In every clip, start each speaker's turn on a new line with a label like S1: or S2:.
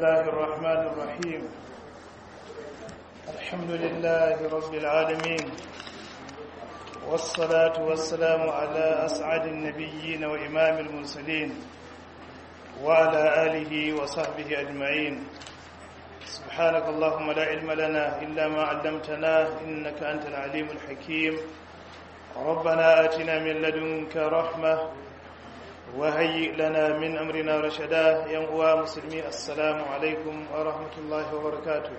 S1: الله الرحمن الرحيم الحمد لله رب العالمين والصلاة والسلام على أسعد النبيين وإمام المرسلين وعلى آله وصحبه أجمعين سبحانك اللهم لا علم لنا إلا ما علمتنا إنك أنت العليم الحكيم ربنا آتنا من لدنك رحمة وهيئ لنا من أمرنا رشدا ينقوى مسلمي السلام عليكم ورحمة الله وبركاته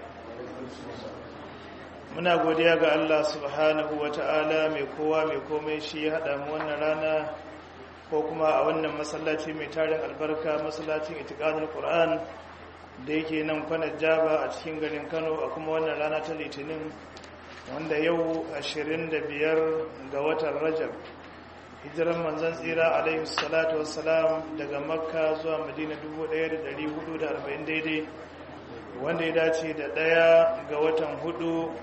S1: muna godiya ga Allah subhanahu wa ta'ala mai kowa mai komai shi ya haɗa mu wannan rana ko kuma a wannan masallaci mai tarin albarka masallacin itikadul Qur'an da yake nan kwanar jaba a cikin garin Kano a kuma wannan rana ta litinin wanda yau 25 ga watan Rajab hijiran manzan tsira alaihi salatu wassalam daga makka zuwa madina 1440 daidai wanda ya dace da ɗaya ga watan hudu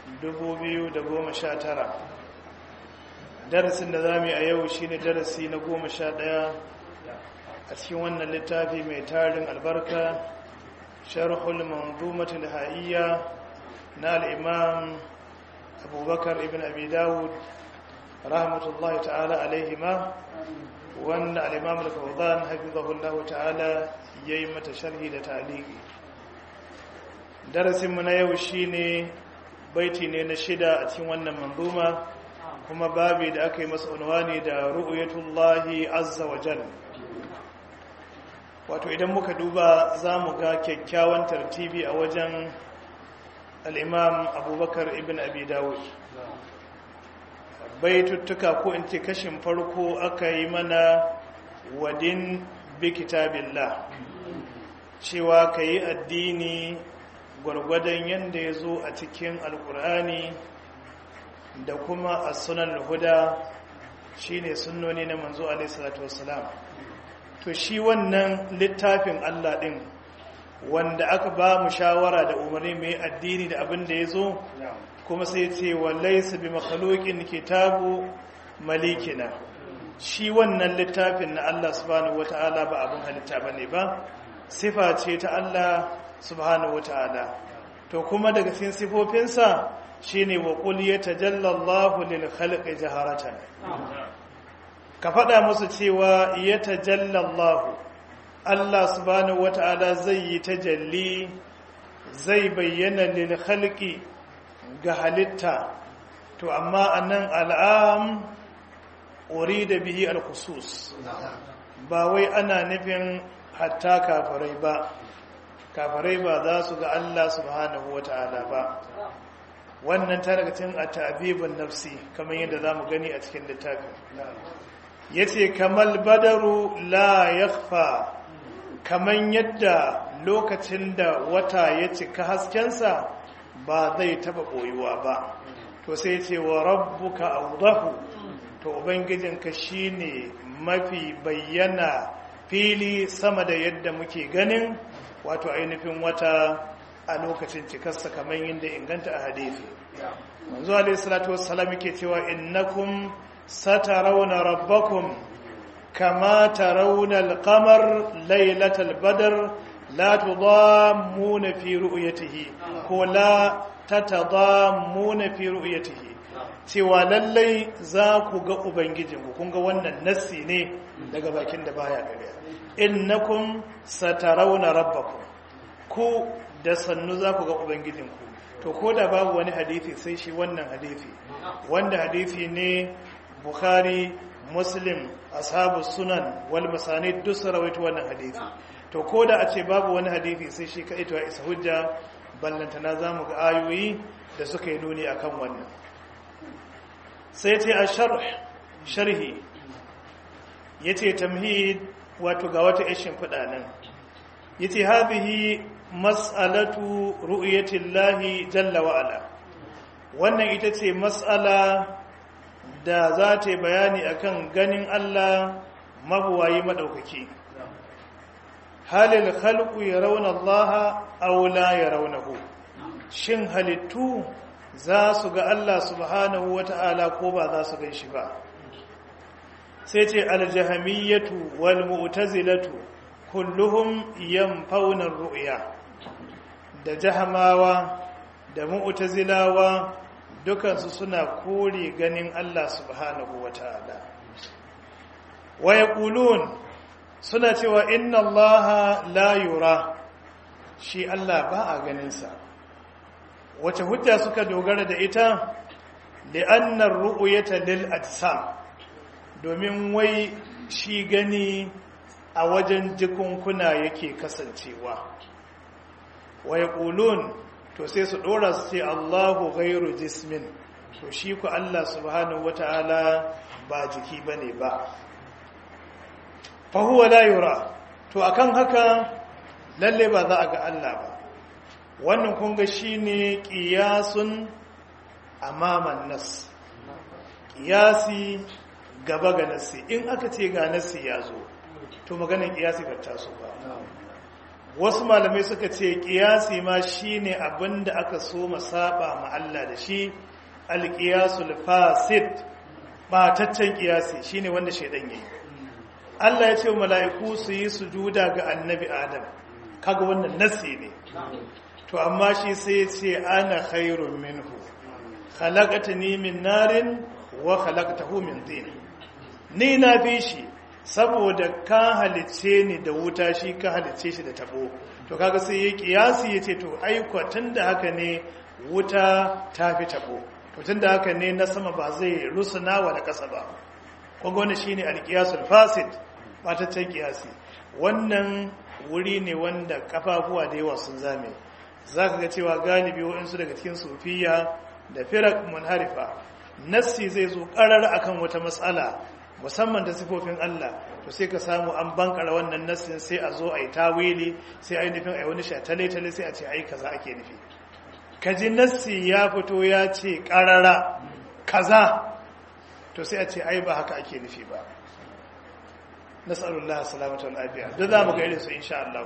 S1: 2019 darasin da za mu yi a yau shine darasi na goma sha ɗaya a cikin wannan littafi mai tarin albarka sharhul manzumatul ha'iyya na al'imam abubakar ibn abi dawud rahmatullahi ta'ala alaihima wanda al-imam al-fawzan hafizahullahu ta'ala yayi mata sharhi da ta'liqi darasin mu na yau shine baiti ne na shida a cikin wannan manzuma kuma babi da aka yi masa unwani da ru'yatullahi azza wa jalla wato idan muka duba zamu ga kyakkyawan tartibi a wajen al-imam abubakar ibn abi dawud baituttuka ko in ce kashin farko aka yi mana wadin bi kitabillah cewa ka yi addini gwargwadon yadda ya zo a cikin alkur'ani da kuma a sunan huda shine sunnoni na manzo alaihissalatu wassalam to shi wannan littafin allah din wanda aka ba mu shawara da umarni mai addini da abin da ya zo kuma sai ce wallaisa bi makhluqin kitabu malikina shi wannan littafin na Allah subhanahu wataala ba abun halitta bane ba sifa ce ta Allah subhanahu wataala to kuma daga cikin sifofinsa shine wa qul yatajalla Allahu lil khalqi jaharatan ka faɗa musu cewa yatajalla Allahu Allah subhanahu wataala zai yi tajalli zai bayyana lil khalqi ga halitta to amma annan al'am da bihi al-khusus ba wai ana nufin hatta kafirai ba kafirai ba za su ga Allah subhanahu wata'ala ba wannan ta daga cikin at-ta'bibun nafsi kamar yadda zamu gani a cikin littafin yace kamal badaru la yakhfa kaman yadda lokacin da wata ya cika haskensa ba zai taba koyuwa ba to sai ce wa rabbuka awdahu to ubangijinka shine mafi bayyana fili sama da yadda muke ganin wato ainihin wata a lokacin cikarsa kamar yadda inganta a hadisi manzo alaihi salatu wassalam yake cewa innakum satarawna rabbakum kama tarawna al-qamar laylatal badr la tudammuna fi ru'yatihi ko la tatadammuna fi ru'yatihi cewa lallai za ku ga ubangijinku kun ga wannan nassi ne daga bakin da baya gare innakum satarawna rabbakum ku da sannu za ku ga ubangijinku to ko da babu wani hadisi sai shi wannan hadisi wanda hadisi ne bukhari muslim ashabu sunan wal masanid duk rawaito wannan hadisi to ko da a ce babu wani hadisi sai shi kaɗai ya isa hujja ballantana za mu ga ayoyi da suka yi nuni akan wannan sai ce a sharhi ya ce tamhid wato ga wata ishin nan ya ce hazihi mas'alatu ru'yatillahi jalla wa'ala wannan ita ce mas'ala da za ta yi bayani akan ganin Allah mabuwayi maɗaukaki halil khalqu yarawna Allah aw la yarawnahu shin halittu za su ga Allah subhanahu wata'ala ko ba za su gan shi ba sai ce aljahamiyatu wal mu'tazilatu kulluhum yanfauna ru'ya da jahamawa da mu'tazilawa dukansu suna kore ganin Allah subhanahu wataala wa yaqulun suna cewa inna allaha la yura shi Allah ba a ganinsa wace hujja suka dogara da ita li'annar ru'uyata lil ajsam domin wai shi gani a wajen jikunkuna yake kasancewa wa yaqulun to sai su dora su ce Allahu ghairu jismin to shi ku Allah subhanahu wataala ba jiki bane ba fa huwa la yura to akan haka lalle ba za a ga Allah ba wannan kunga shine qiyasun amaman nas qiyasi gaba ga nasi in aka ce ga nasi ya zo to maganar qiyasi ba ta so ba wasu malamai suka ce qiyasi ma shine abinda aka so masaba ma Allah da shi alqiyasul fasid ba taccen qiyasi shine wanda shedan yayi Allah ya ce mala'iku su yi sujuda ga annabi Adam kaga wannan nasi ne to amma shi sai ce ana khairun minhu khalaqatani min narin wa khalaqtahu min tin ni na fi shi saboda ka halice ni da wuta shi ka halice shi da tabo to kaga sai ya kiyasi yace to ai da haka ne wuta ta fi tabo to tunda haka ne na sama ba zai rusuna wa da kasa ba kun ga wannan shine alqiyasul fasid bataccen kiyasi wannan wuri ne wanda kafafuwa da yawa sun zame za ka ga cewa galibi waɗansu daga cikin sufiya da firak munharifa nassi zai zo ƙarar akan wata matsala musamman da sifofin Allah to sai ka samu an bankara wannan nassin sai a zo a yi tawili sai a yi nufin a yi wani shatale-tale sai a ce ai kaza ake nufi kaji nassi ya fito ya ce ƙarara kaza to sai a ce ai ba haka ake nufi ba nasallallahu salamatu wal afiya duk za mu ga irin su insha Allah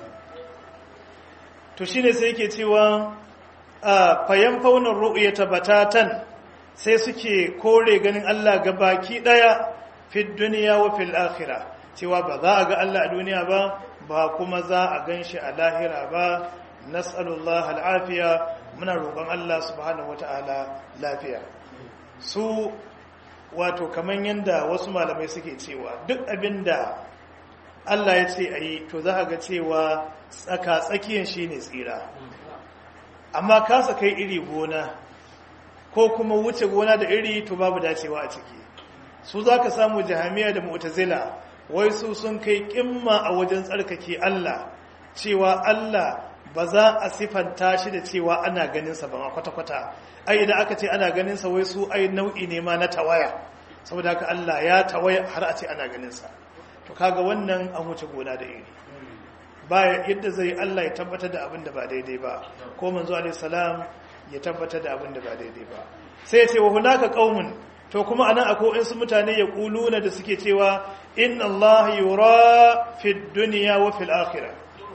S1: to shine sai yake cewa fayan faunar ru'yata batatan sai suke kore ganin Allah ga baki daya fi dunya wa fil akhirah cewa ba za a ga Allah a duniya ba ba kuma za a ganshi a lahira ba nas'alullah al'afiya muna roƙon Allah subhanahu wata'ala lafiya su wato kaman yanda wasu malamai suke cewa duk abinda Allah ya ce a yi to za a ga cewa tsaka tsakiyar shi ne tsira amma kasa kai iri gona ko kuma wuce gona da iri to babu dacewa a ciki su za ka samu jahamiya da mu'tazila wai su sun kai kimma a wajen tsarkake Allah cewa Allah ba za a sifanta shi da cewa ana ganinsa ba ma kwata-kwata ai idan aka ce ana ganinsa wai su ai nau'i ne ma na tawaya saboda haka Allah ya tawaya har a ce ana ganinsa to kaga wannan an wuce gona da iri baya yadda zai Allah ya tabbatar da abin da ba daidai ba ko manzo alaihi salam ya tabbatar da abin da ba daidai ba sai ya ce wa hunaka qaumun to kuma anan akwai wasu mutane ya kuluna da suke cewa inna Allah yura fi dunya wa fil akhirah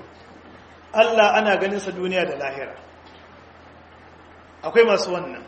S1: Allah ana ganin sa duniya da lahira akwai masu wannan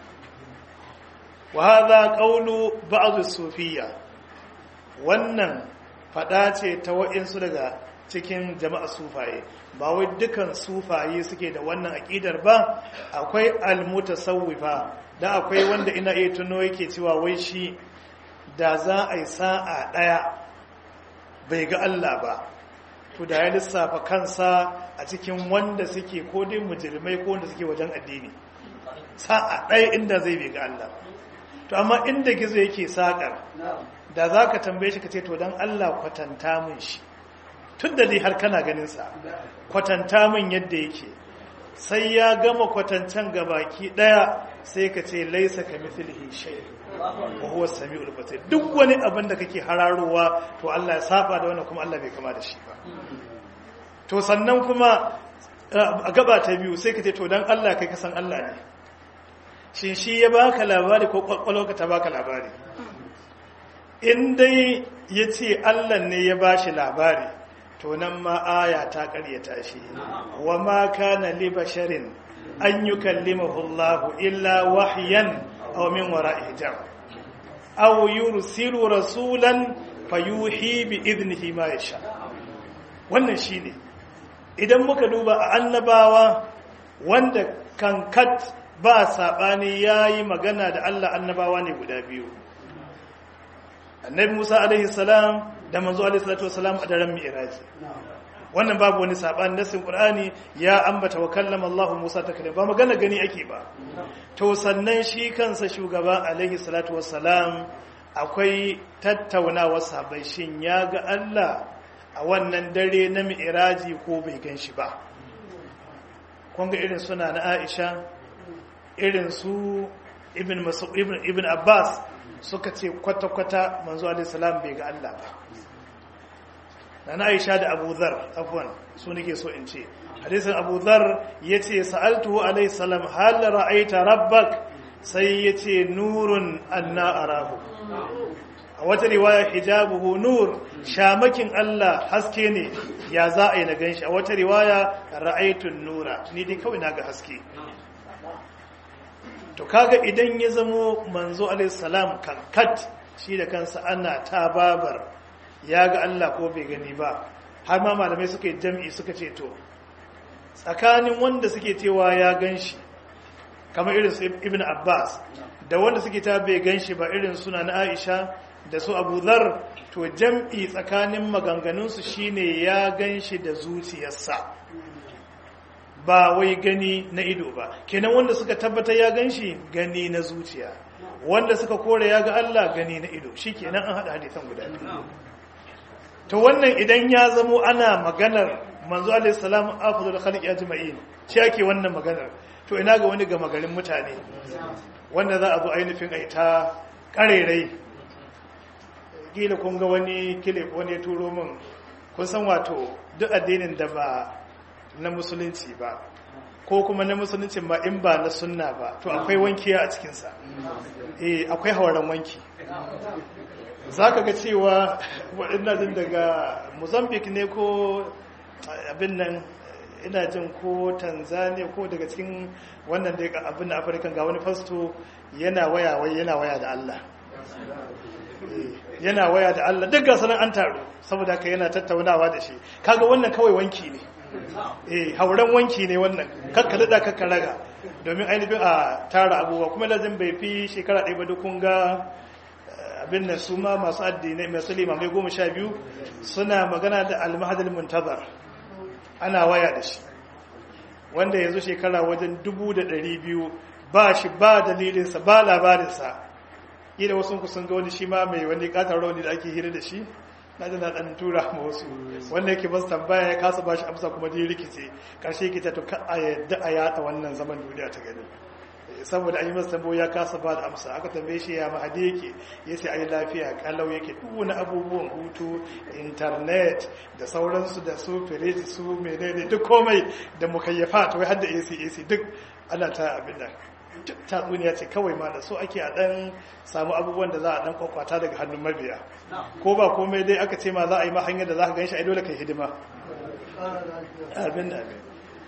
S1: wa hadha qawlu ba'd as-sufiyya wannan fada ce ta wa'insu daga cikin jama'a sufaye ba wai dukan sufaye suke da wannan aƙidar ba akwai almutasawwifa da akwai wanda ina iya tuno yake cewa wai shi da za a yi sa'a ɗaya bai ga Allah ba to da ya lissafa kansa a cikin wanda suke ko dai mujirmai ko wanda suke wajen addini sa'a ɗaya inda zai bai ga Allah to amma inda gizo yake saƙar da za ka tambaye shi ka ce to don Allah kwatanta mun shi tun da dai har kana ganinsa kwatanta min yadda yake sai ya gama kwatancan gabaki daya sai ka ce laisa ka mithlihi shay wa huwa samiul basir duk wani abin da kake hararowa to Allah ya saba da wannan kuma Allah bai kama da shi ba to sannan kuma a gaba ta biyu sai ka ce to dan Allah kai ka san Allah ne shin shi ya baka labari ko kwakwalwarka ta baka labari in dai ya ce Allah ne ya bashi labari to nan ma aya ta karyata shi wa ma kana li basharin an yukallimahu Allah illa wahyan aw min wara'i hijab aw yursilu rasulan fayuhi bi idnihi ma yasha wannan shine idan muka duba a annabawa wanda kankat ba saɓani ya yi magana da Allah annabawa ne guda biyu annabi musa alaihi salam da manzo alaihi salatu wasalam a daren mi'raji wannan babu wani saɓani nasin qur'ani ya ambata wa kallama Allah musa taklima ba magana gani ake ba to sannan shi kansa shugaba alaihi salatu wasalam akwai tattaunawa sabai shin ya ga Allah a wannan dare na mi'raji ko bai gan shi ba kun ga irin suna na Aisha irin su ibn ibn ibn Abbas suka ce kwata-kwata manzo alaihi salam bai ga Allah ba na Aisha da Abu Dharr afwan su nake so in ce hadisin Abu Dharr yace sa'altuhu alaihi salam hal ra'aita rabbak sai yace nurun anna arahu a wata riwaya hijabuhu nur shamakin Allah haske ne ya za a yi na ganshi a wata riwaya ra'aitun nura ni dai kawai na ga haske to kaga idan ya zamo manzo alaihi salam kankat shi da kansa ana ta babar ya ga Allah ko bai gani ba har ma malamai suka yi jam'i suka ce to tsakanin wanda suke cewa ya ganshi kamar irin su ibn Abbas da wanda suke ta bai ganshi ba irin suna na Aisha da su Abu Dharr to jam'i tsakanin maganganunsu shine ya ganshi da zuciyarsa ba wai gani na ido ba kenan wanda suka tabbatar ya ganshi gani na zuciya wanda suka kore ya ga Allah gani na ido shikenan an hada hadisan guda biyu to wannan idan ya zamo ana maganar manzo alaihi salam afdal khalqi ajma'in shi ake wannan maganar to ina ga wani gama garin mutane wanda za a zo ainihin aita karerai gila kun ga wani kile wani ya turo min kun san wato duk addinin da ba na musulunci ba ko kuma na musulunci ba in ba na sunna ba to akwai wankiya a cikinsa eh akwai hauren wanki za ka ga cewa waɗanda jin daga mozambique ne ko abin nan ina jin ko tanzania ko daga cikin wannan da abin da afirka ga wani fasto yana waya wai yana waya da allah yana waya da allah duk gasa an taru saboda haka yana tattaunawa da shi kaga wannan kawai wanki ne eh hauren wanki ne wannan kakka daɗa kakka raga domin ainihin a tara abubuwa kuma lazim bai fi shekara ɗaya ba duk kun ga abin nan su ma masu addinai masu limamai goma sha biyu suna magana da almahadal muntazar ana waya da shi wanda yanzu shekara wajen dubu da ɗari biyu ba shi ba dalilinsa ba labarinsa ida wasu sun ga wani shi ma mai wani katar rauni da ake hira da shi na ji na ɗan tura ma wasu wanda yake basu tambaya ya kasa ba shi amsa kuma dai rikice ƙarshe ke ta to ka a yadda a yaɗa wannan zaman duniya ta gani saboda an yi masa tambayo ya kasa ba da amsa aka tambaye shi ya mahadi yake ya ce ai lafiya kalau yake duk wani abubuwan hutu internet da sauransu da su firiji su menene duk komai da mukayyafa to har da AC AC duk ana ta abin nan tatsuniya ce kawai ma da so ake a dan samu abubuwan da za a dan kwakwata daga hannun mabiya ko ba komai dai aka ce ma za a yi ma hanyar da za ka ganshi ai dole kai hidima abin amin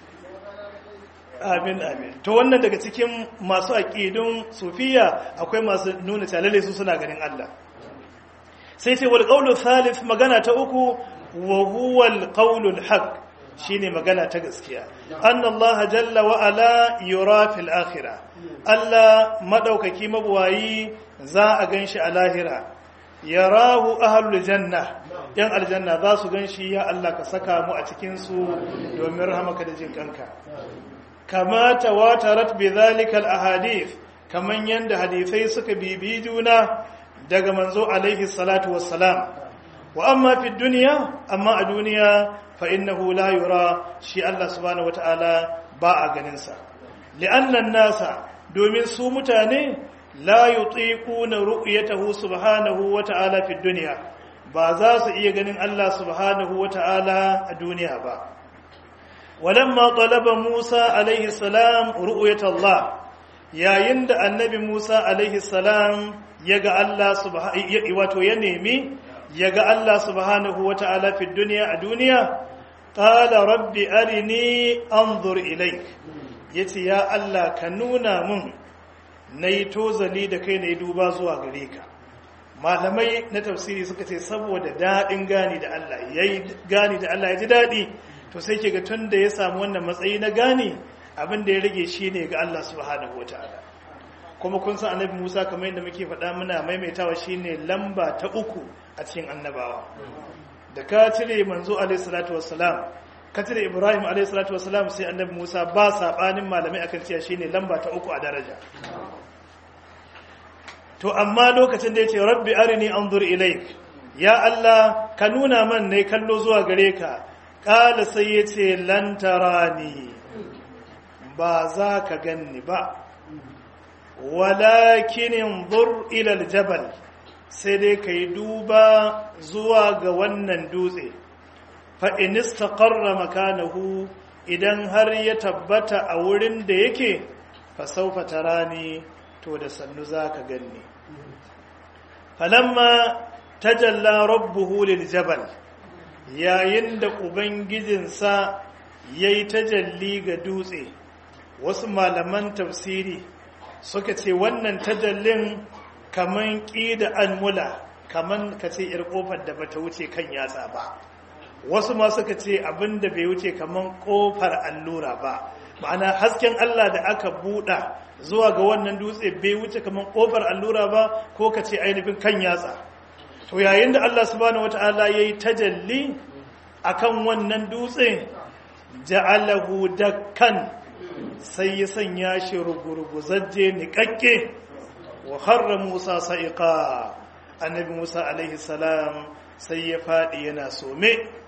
S1: amin amin to wannan daga cikin masu aƙidun sufiya akwai masu nuna calale su suna ganin Allah sai ce wal qawlu thalith magana ta uku wa huwa al qawlu al haqq shine magana ta gaskiya anna Allah jalla wa ala yura fil akhirah Allah madaukaki mabuwayi za a ganshi a lahira yarahu ahlul janna yan aljanna za su ganshi ya Allah ka saka mu a cikin su domin rahamaka da jin kanka kama tawatarat bi zalika al-ahadith kaman yanda hadisai suka bibi juna daga manzo alaihi salatu wassalam wa amma fi dunya amma a duniya fa innahu la yura shi Allah subhanahu wataala ba a ganin sa li'anna nasa domin su mutane la yutiquna ru'yatahu subhanahu wataala fi dunya ba za su iya ganin Allah subhanahu wataala a duniya ba ولما طلب موسى عليه السلام رؤية الله yayin da annabi Musa alaihi salam ya ga Allah wato ya nemi ya ga Allah subhanahu wa ta'ala fi duniya a duniya qala rabbi arini anzur ilaik yace ya Allah ka nuna mun nayi tozali da kai nayi duba zuwa gare ka malamai na tafsiri suka ce saboda daɗin gani da Allah ya yi gani da Allah ya ji daɗi to sai ke ga tun da ya samu wannan matsayi na gani abin da ya rage shi ne ga Allah subhanahu wa ta'ala kuma kun san annabi Musa kamar yadda muke faɗa muna maimaitawa shine lamba ta uku a cikin annabawa da ka cire manzo alaihi salatu wassalam ka cire Ibrahim alaihi salatu wassalam sai annabi Musa ba sabanin malamai akan cewa shine lamba ta uku a daraja to amma lokacin da yace rabbi arini anzur ilaik ya Allah ka nuna man ne kallo zuwa gare ka kala sai yace lan tarani ba za ka ganni ba walakin inzur ila aljabal sai dai kai duba zuwa ga wannan dutse fa in istaqarra makanahu idan har ya tabbata a wurin da yake fa sawfa tarani to da sannu zaka ganni falamma tajalla rabbuhu liljabal yayin da ubangijinsa yayi tajalli ga dutse wasu malaman tafsiri suka ce wannan tajallin kaman ƙida almula kaman ka ce ‘yar ƙofar da bata wuce kan yatsa ba wasu ma suka ce abin da bai wuce kaman ƙofar allura ba ma'ana hasken Allah da aka buɗa zuwa ga wannan dutse bai wuce kaman ƙofar allura ba ko ka ce ainihin kan yatsa to yayin da Allah subhanahu wata'ala ya yi tajalli akan wannan dutse ja'alahu dakkan sai ya sanya shi rugurguzajje niƙaƙƙe wa harra Musa sa'iqa annabi Musa alaihi salam sai ya faɗi yana some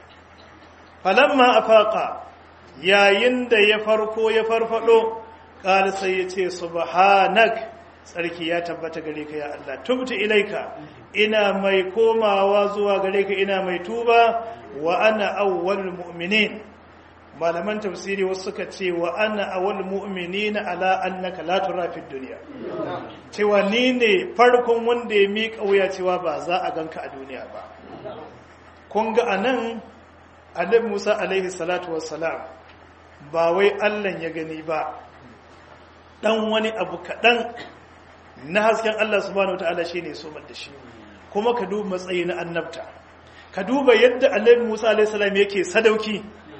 S1: falamma afaqa yayin da ya farko ya farfado qala sai ya ce subhanak tsarki ya tabbata gare ka ya Allah tubtu ilaika ina mai komawa zuwa gare ka ina mai tuba wa ana awwalul mu'minin malaman tafsiri wasu suka ce wa ana awal mu'minina ala annaka la tura fi dunya cewa ni ne farkon wanda ya miƙa wuya cewa ba za a ganka a duniya ba kun ga anan annabi Musa alaihi salatu wassalam ba wai Allah ya gani ba dan wani abu kaɗan na hasken Allah subhanahu wataala shine so da shi kuma ka duba matsayi na annabta ka duba yadda annabi Musa alaihi salam yake sadauki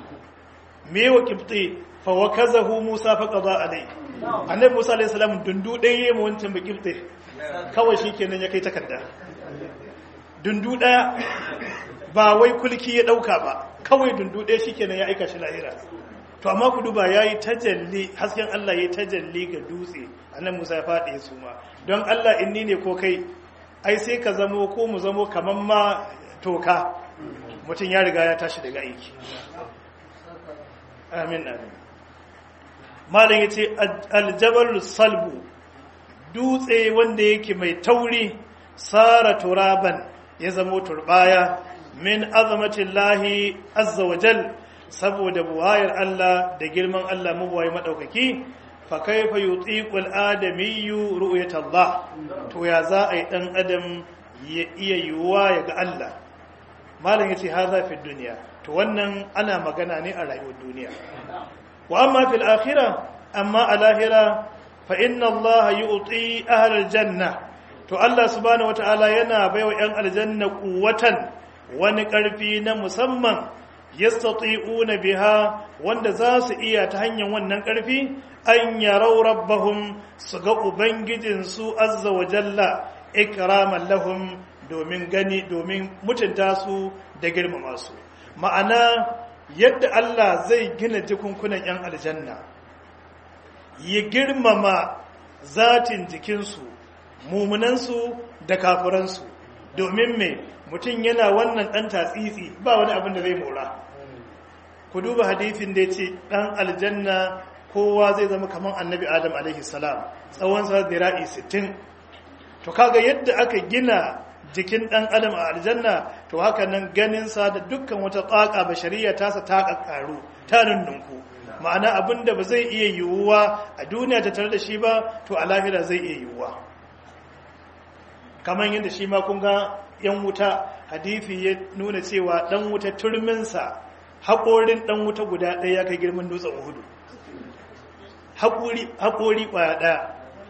S1: me wa kibti fa wakazahu Musa fa qada alai annabi Musa alayhi salam dundu ɗaya yayin wancan ba kibti kawai shikenan ya kai takarda dundu ɗaya ba wai kulki ya dauka ba kawai dundu ɗaya shikenan ya aika shi lahira to amma ku duba yayi tajalli hasken Allah yayi tajalli ga dutse annabi Musa ya fadi su ma don Allah inni ne ko kai ai sai ka zamo ko mu zamo kaman ma toka mutum ya riga ya tashi daga aiki amin amin malam ya ce aljabar salbu dutse wanda yake mai tauri sara turaban ya zamo turbaya min azamatin lahi azza wajal saboda buwayar Allah da girman Allah mabuwayi maɗaukaki fa kaifa yutiqul adamiyyu ru'yat Allah to ya za a yi dan adam ya iya yiwuwa ya ga Allah malam yace haza fi dunya to wannan ana magana ne a rayuwar duniya wa amma fil akhirah amma a lahira fa inna Allah yu'ti ahlal janna to Allah subhanahu wataala yana baiwa yan aljanna quwwatan wani karfi na musamman yastati'una biha wanda za su iya ta hanyar wannan karfi an yarau rabbahum su ga ubangijinsu azza wa jalla ikraman lahum domin gani domin mutunta su da girmama su ma'ana yadda Allah zai gina jikunkunan 'yan aljanna ya girmama zatin jikinsu mumunansu da kafuransu domin mai mutum yana wannan ɗan tatsitsi ba wani abin da zai mora ku duba hadithin da ya ce ɗan aljanna kowa zai zama kamar annabi adam alaihi salam tsawon sa zira'i 60 to kaga yadda aka gina jikin ɗan adam a aljanna to haka nan ganinsa da dukkan wata tsaka bashariya tasa ta ƙaƙƙaru ta nunnunku ma'ana abin da ba zai iya yiwuwa a duniya ta tare da shi ba to a lahira zai iya yiwuwa kamar yadda shi ma kun ga yan wuta hadithi ya nuna cewa ɗan wuta turminsa haƙorin ɗan wuta guda ɗaya ya kai girman dutsen uhudu haƙori ƙwaya ɗaya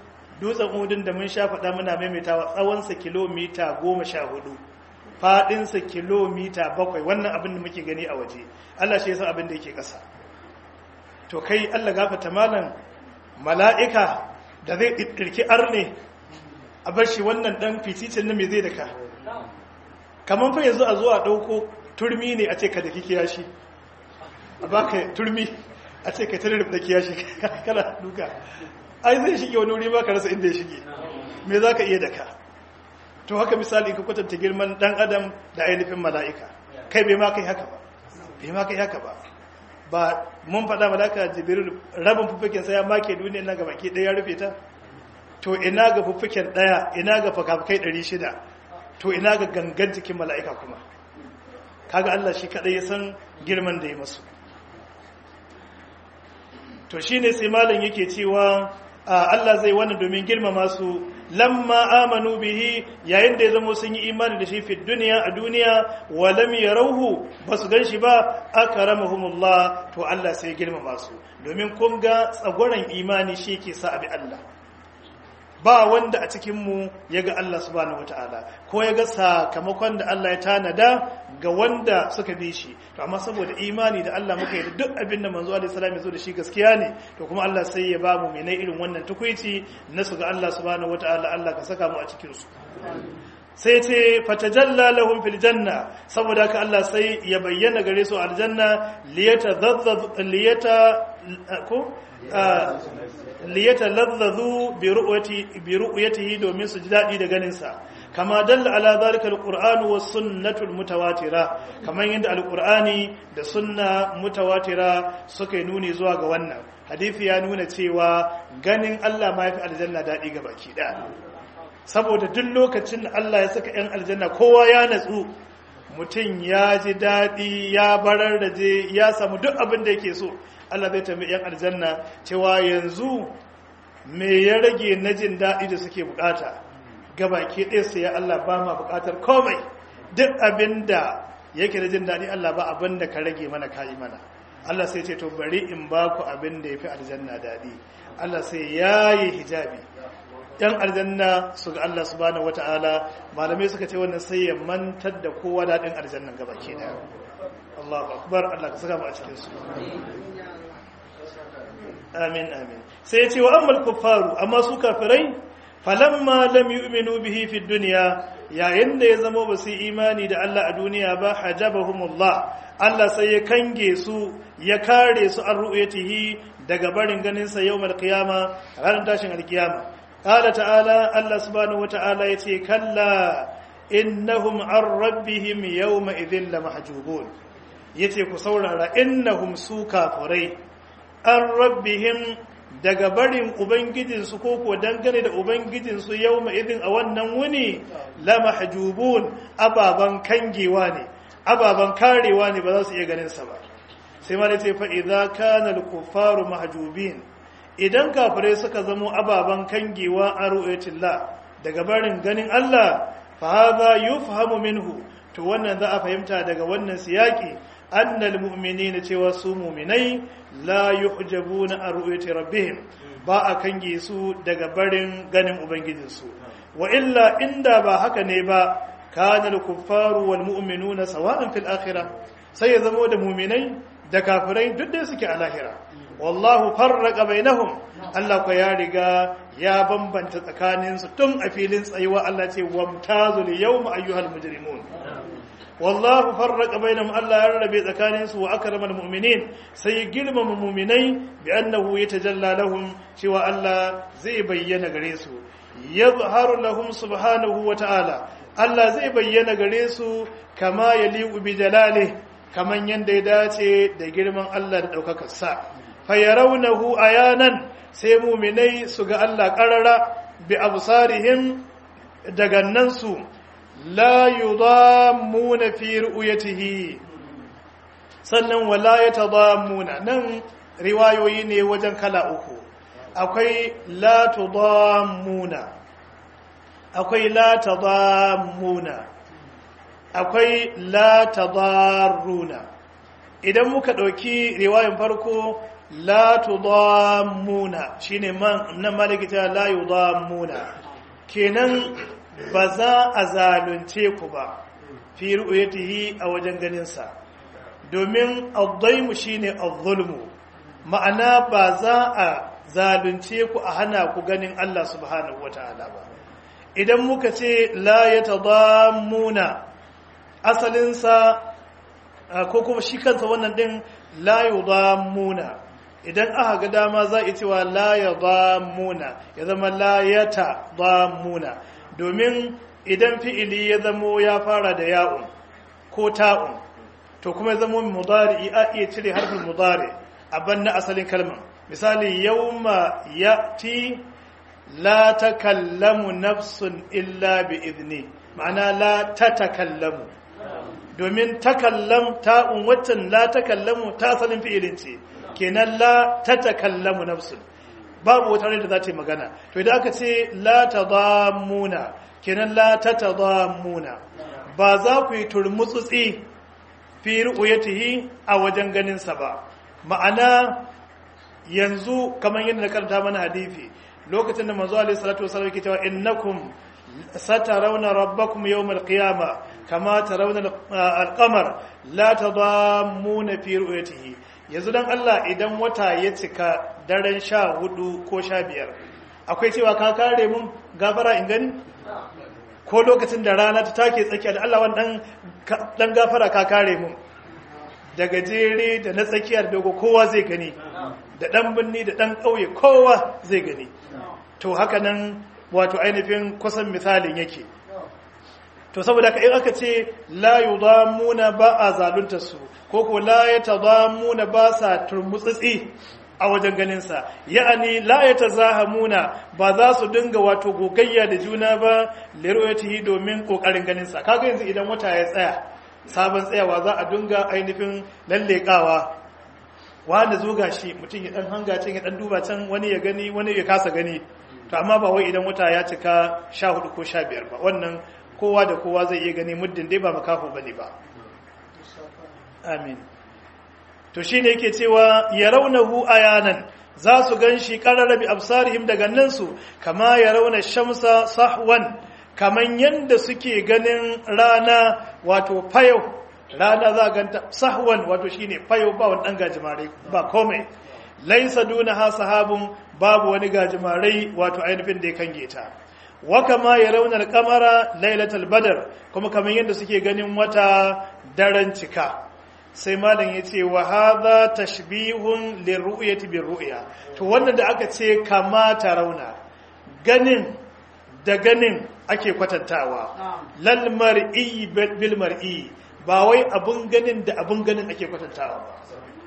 S1: dutsen uhudun da mun sha faɗa muna maimaitawa tsawonsa kilomita goma sha hudu faɗinsa kilomita bakwai wannan abin da muke gani a waje Allah shi yasa abin da yake ƙasa to kai Allah gafata malam mala'ika da zai ɗirki arne a bar shi wannan ɗan fiticin na mai zai daka kamar fa yanzu a zuwa ɗauko turmi ne a ce ka da kikiya shi a baka turmi a ce ka tare da kiyashi kana duka ai zai shige wani wuri ba ka rasa inda ya shige me za ka iya daka to haka misali ka kwatanta girman dan adam da ainihin mala'ika kai bai ma kai haka ba bai ma kai haka ba ba mun faɗa malaka jibril rabin fuffuken sai ya make duniya na gaba ke ɗaya ya rufe ta to ina ga fuffuken ɗaya ina ga fakafukai ɗari shida to ina ga gangan jikin mala'ika kuma kaga Allah shi kaɗai ya san girman da ya masu to shine sai malam yake cewa Allah zai wannan domin girmama su lamma amanu bihi yayin da ya zama sun yi imani da shi fi duniya a duniya wa lam yarawhu basu ganshi ba akramahumullah to Allah sai girmama su domin kun ga tsagoran imani shi ke sa abi Allah ba wanda a cikin mu yaga Allah subhanahu wataala ko yaga sakamakon da Allah ya tanada ga wanda suka bi shi to amma saboda imani da Allah muka yi da duk abin da manzo alaihi salam ya zo da shi gaskiya ne to kuma Allah sai ya ba mu menai irin wannan tukuici na su ga Allah subhanahu wataala Allah ka saka mu a cikin su sai ce fatajalla lahum fil janna saboda haka Allah sai ya bayyana gare su aljanna liyata dhazzaz liyata ko liyata ladzazu bi ru'yati bi ru'yatihi domin su ji dadi da ganin sa kama dalla ala zalika alqur'anu was sunnatu almutawatira kaman yadda alqur'ani da sunna mutawatira suka yi nuni zuwa ga wannan hadisi ya nuna cewa ganin Allah ma yafi aljanna dadi ga baki daya saboda duk lokacin da Allah ya saka yan aljanna kowa ya natsu mutum ya ji dadi ya barar da je ya samu duk abin da yake so Allah zai tambayi yan aljanna cewa yanzu me ya rage na jin dadi da suke bukata gabaki ɗaya sai ya Allah ba ma buƙatar komai duk abin da yake da jin daɗi Allah ba abin da ka rage mana kayi mana Allah sai ce to bari in ba ku abin da ya fi aljanna daɗi Allah sai ya yi hijabi ɗan aljanna su ga Allah subhanahu wata'ala malamai suka ce wannan sai ya mantar da kowa daɗin aljannan gabaki ɗaya Allahu akbar Allah ka saka mu a cikin su amin amin sai ya ce wa ammal kuffaru amma su kafirai falamma lam yu'minu bihi fi dunya yayin da ya zama ba su imani da Allah a duniya ba hajabahumullah Allah sai ya kange su ya kare su an ru'yatihi daga barin ganin sa yawmal qiyama ranar tashin alkiyama qala ta'ala Allah subhanahu wata'ala yace kalla innahum an rabbihim yawma idhin lamahjubun yace ku saurara innahum su kafirai an rabbihim daga barin ubangijinsu ko ko dangane da ubangijinsu yau idin a wannan wuni la mahjubun ababan kangewa ne ababan karewa ne ba za su iya ganin sa ba sai ma ce fa idza kana al-kuffaru mahjubin idan kafirai suka zamo ababan kangewa a ru'yatillah daga barin ganin Allah fa hadha yufhamu minhu to wannan za a fahimta daga wannan siyaki annal mu'minina cewa su mu'minai la yuhjabuna an ru'yati rabbihim ba a kange su daga barin ganin ubangijinsu wa illa inda ba haka ne ba kana al-kuffaru wal mu'minuna sawa'an fil akhirah sai ya zama da mu'minai da kafirai duk da suke a lahira wallahu farraqa bainahum Allah ko ya riga ya bambanta tsakaninsu tun a filin tsayuwa Allah ce wamtazul yawma ayyuhal mujrimun wallahu farraqa bainahum Allah ya rarrabe tsakanin su wa akramal mu'minin sai girmama mu'minai bi annahu yatajalla lahum cewa Allah zai bayyana gare su yadhharu lahum subhanahu wa ta'ala Allah zai bayyana gare su kama yaliqu bi jalalihi kaman yanda ya dace da girman Allah da daukakar sa fayarawnahu ayanan sai mu'minai su ga Allah qarara bi absarihim daga nan su la yudammuna fi ru'yatihi sannan wala yatadammuna nan riwayoyi ne wajen kala uku akwai la tudammuna akwai la tadammuna akwai la tadarruna idan muka dauki riwayan farko la tudammuna shine man nan maliki ta la yudammuna kenan ba za a zalunce ku ba fi ru'yatihi a wajen ganin sa domin ad-daymu shine az-zulmu ma'ana ba za a zalunce ku a hana ku ganin Allah subhanahu wataala ba idan muka ce la yatadammuna asalin sa ko kuma shi kansa wannan din la yudammuna idan aka ga dama za a cewa la yudammuna ya zama la yatadammuna domin idan fi'ili ya zamo ya fara da ya'un ko ta'un to kuma ya zamo mudari a iya cire harfin mudari a banna asalin kalmar misali yawma ya'ti la takallamu nafsun illa bi idni ma'ana la tatakallamu domin takallam ta'un waccan la takallamu ta asalin fi'ilin ce kenan la tatakallamu nafsun babu wata rai da za ta yi magana to idan aka ce la tadammuna kenan la tatadammuna ba za ku yi turmutsutsi fi ru'yatihi a wajen ganin sa ba ma'ana yanzu kamar yadda na karanta mana hadisi lokacin da manzo alaihi salatu wasallam yake cewa innakum satarawna rabbakum yawmal qiyama kama tarawna al-qamar la tadammuna fi ru'yatihi yanzu dan Allah idan wata ya cika daren sha hudu ko sha biyar akwai cewa ka kare mun gafara in gani ko lokacin da rana ta take tsakiya da Allah wannan dan gafara ka kare mun da gajere da na tsakiyar dogo kowa zai gani da dan binni da dan kauye kowa zai gani to haka nan wato ainihin kusan misalin yake to saboda ka in aka ce la yudamuna ba a zalunta su ko ko la yatadamuna ba sa turmutsitsi a wajen ganin sa ya'ani la yatazahamuna ba za su dinga wato gogayya da juna ba lirwayatihi domin kokarin ganin sa kaga yanzu idan wata ya tsaya sabon tsayawa za a dinga ainihin lallekawa wanda zo gashi mutum ya dan hanga can ya dan duba can wani ya gani wani ya kasa gani to amma ba wai idan wata ya cika 14 ko 15 ba wannan kowa da kowa zai iya gani muddin dai ba makaho bane ba amin to shine yake cewa yarawnahu ayanan za su ganshi qararabi absarihim daga nan su kama yarawna shamsa sahwan kaman yanda suke ganin rana wato fayo rana za ganta sahwan wato shine fayo ba wani dan gajimare ba komai laisa dunaha sahabun babu wani gajimare wato ainihin da ya kange ta wa kama yarawna al-qamara lailatul badr kuma kaman yanda suke ganin wata daren cika sai malam yace wa hadha tashbihun lirru'yati birru'ya to wannan da aka ce kama tarawna ganin da ganin ake kwatantawa lal mar'i bil mar'i ba wai abun ganin da abun ganin ake kwatantawa ba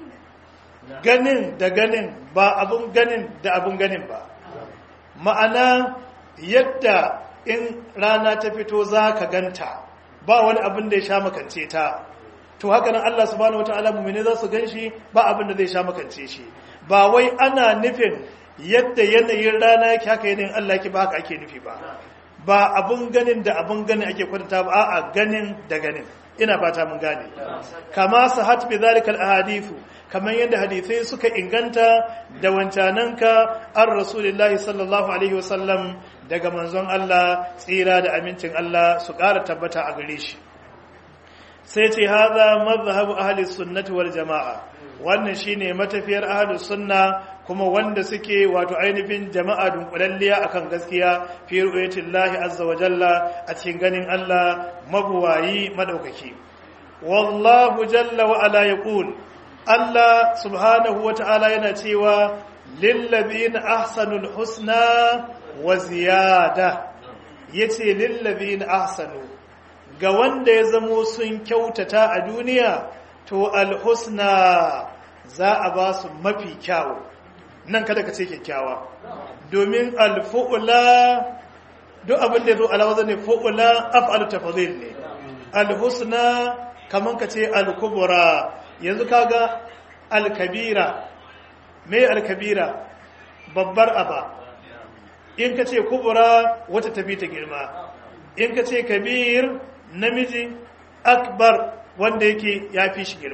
S1: ganin da ganin ba abun ganin da abun ganin ba ma'ana yadda in rana ta fito za ka ganta ba wani abin da ya sha makance ta to haka nan Allah subhanahu wataala mu'mini za su ganshi ba abin da zai sha makance shi ba wai ana nufin yadda yanayin rana yake haka yanayin Allah yake ba haka ake nufi ba ba abun ganin da abun ganin ake kwatanta ba a'a ganin da ganin ina fata mun gane kama sahat bi zalika al ahadithu kamar yadda hadisai suka inganta da wancananka an rasulullahi sallallahu alaihi wasallam daga manzon Allah tsira da amincin Allah su ƙara tabbata a gare shi sai ce haza mazhabu ahli sunnati wal jama'a wannan shine matafiyar ahli sunna kuma wanda suke wato ainihin jama'a dunkulalliya akan gaskiya fi ru'yatillahi azza wa jalla a cikin ganin Allah mabuwayi madaukaki wallahu jalla wa ala yaqul Allah subhanahu wa ta'ala yana cewa lillazina ahsanul husna wa ziyada yace lillazina ahsanu ga wanda ya zamo sun kyautata a duniya to alhusna za a ba su mafi kyawu nan kada ka ce kyakkyawa domin alfu'ula duk abin da ya zo alawaza ne fu'ula af'alu tafadhil ne alhusna kaman ka ce alkubura yanzu kaga alkabira me alkabira babbar aba in ka ce kubura wata tafi ta girma in ka ce kabir namiji akbar wanda yake ya fi shi girma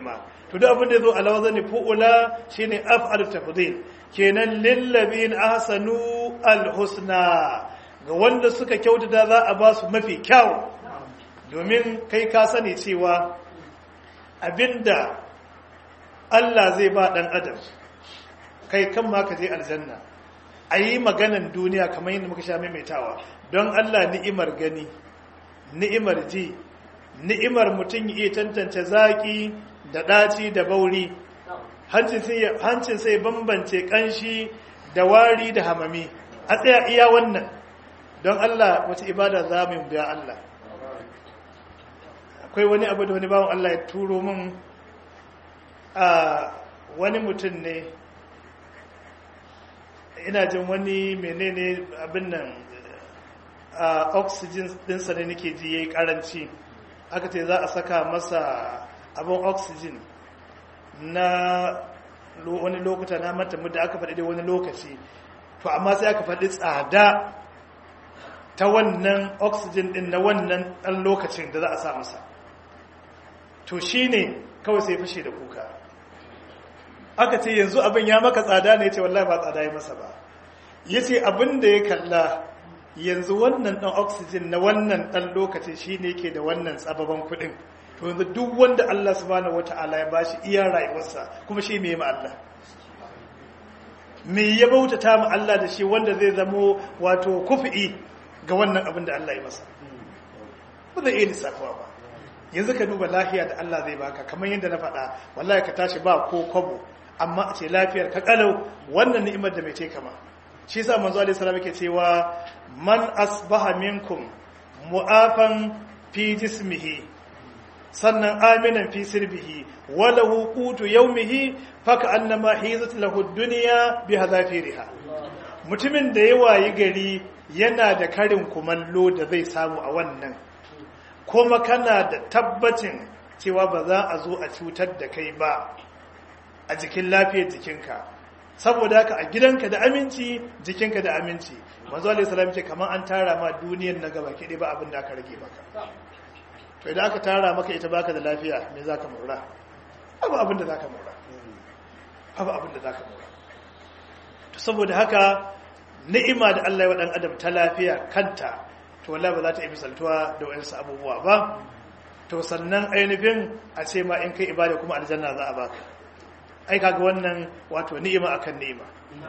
S1: to duk abin da yazo ala wazani fu'ula shine af'al tafdhil kenan lillabin ahsanu alhusna ga wanda suka kyautata za a ba su mafi kyau domin kai ka sani cewa abinda Allah zai ba dan adam kai kan ma ka je aljanna a yi maganan duniya kamar yadda muka sha maimaitawa don Allah ni'imar gani ni'imar ji ni'imar mutum iya tantance zaki da ɗaci da bauri hancin sai bambance ƙanshi da wari da hamami a tsaya iya wannan don Allah wata ibada za mu biya Allah akwai wani abu da wani bawan Allah ya turo min a wani mutum ne ina jin wani menene abin nan a oxygen dinsa ne nake ji yayi karanci aka ce za a saka masa abin oxygen na wani lokuta na mata da aka faɗi da wani lokaci to amma sai aka faɗi tsada ta wannan oxygen din na wannan ɗan lokacin da za a sa masa to shi ne kawai sai fashe da kuka aka ce yanzu abin ya maka tsada ne ya ce wallahi ba tsada ya masa ba ya ce abin da ya kalla yanzu wannan ɗan oxygen na wannan ɗan lokacin shi ne ke da wannan tsababan kuɗin to yanzu duk wanda Allah subhanahu wata'ala ya bashi iya rayuwarsa kuma shi mai ma Allah me ya bautata ma Allah da shi wanda zai zamo wato kufi ga wannan abin da Allah ya masa ba zai iya lissafawa ba yanzu ka duba lafiya da Allah zai baka kamar yadda na faɗa wallahi ka tashi ba ko kwabo amma a ce lafiyar ka kalau wannan ni'imar da mai ce kama shi yasa manzo alaihi salam yake cewa man asbaha minkum mu'afan fi jismihi sannan aminan fi sirbihi wala hukutu yaumihi faka annama hizat lahu dunya bi hadafiriha mutumin da ya wayi gari yana da karin kumallo da zai samu a wannan kuma kana da tabbacin cewa ba za a zo a cutar da kai ba a jikin lafiyar jikinka saboda haka a gidanka da aminci jikinka da aminci manzo alaihi salam ce kamar an tara ma duniyar na gaba ke ba abin da aka rage maka to idan aka tara maka ita baka da lafiya me zaka mura abu abin da zaka mura abu abin da zaka mura to saboda haka ni'ima da Allah ya wa dan adam ta lafiya kanta to wallahi ba za ta yi misaltuwa da wayansu abubuwa ba to sannan ainihin a ce ma in kai ibada kuma aljanna za a baka ai kaga wannan wato ni'ima akan ni'ima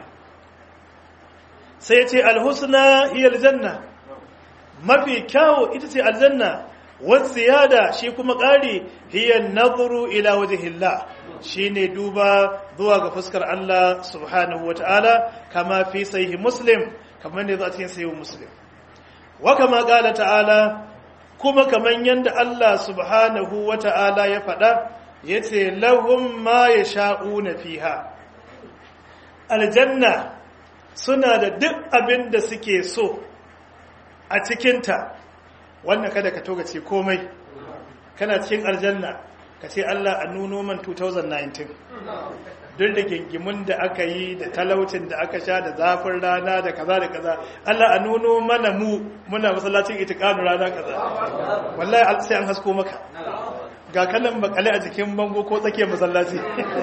S1: sai ya ce alhusna hiya aljanna mafi kyawu ita ce aljanna wasiyada shi kuma ƙari hiya nazuru ila wajhillah shine duba zuwa ga fuskar Allah subhanahu wataala kama fi sahih muslim kamar ne za a cikin sahih muslim wa kama qala ta'ala kuma kaman yanda Allah subhanahu wataala ya faɗa yace lahum ma yasha'una fiha aljanna suna da duk abin da suke so a cikinta wannan kada ka toga ce komai kana cikin aljanna ka ce Allah a nuno man 2019 don da gingimin da aka yi da talaucin da aka sha da zafin rana da kaza da kaza Allah a nuno mana mu muna masallacin itikanu rana kaza wallahi sai an hasko maka ga kanan makale a jikin bango ko tsakiyar masallaci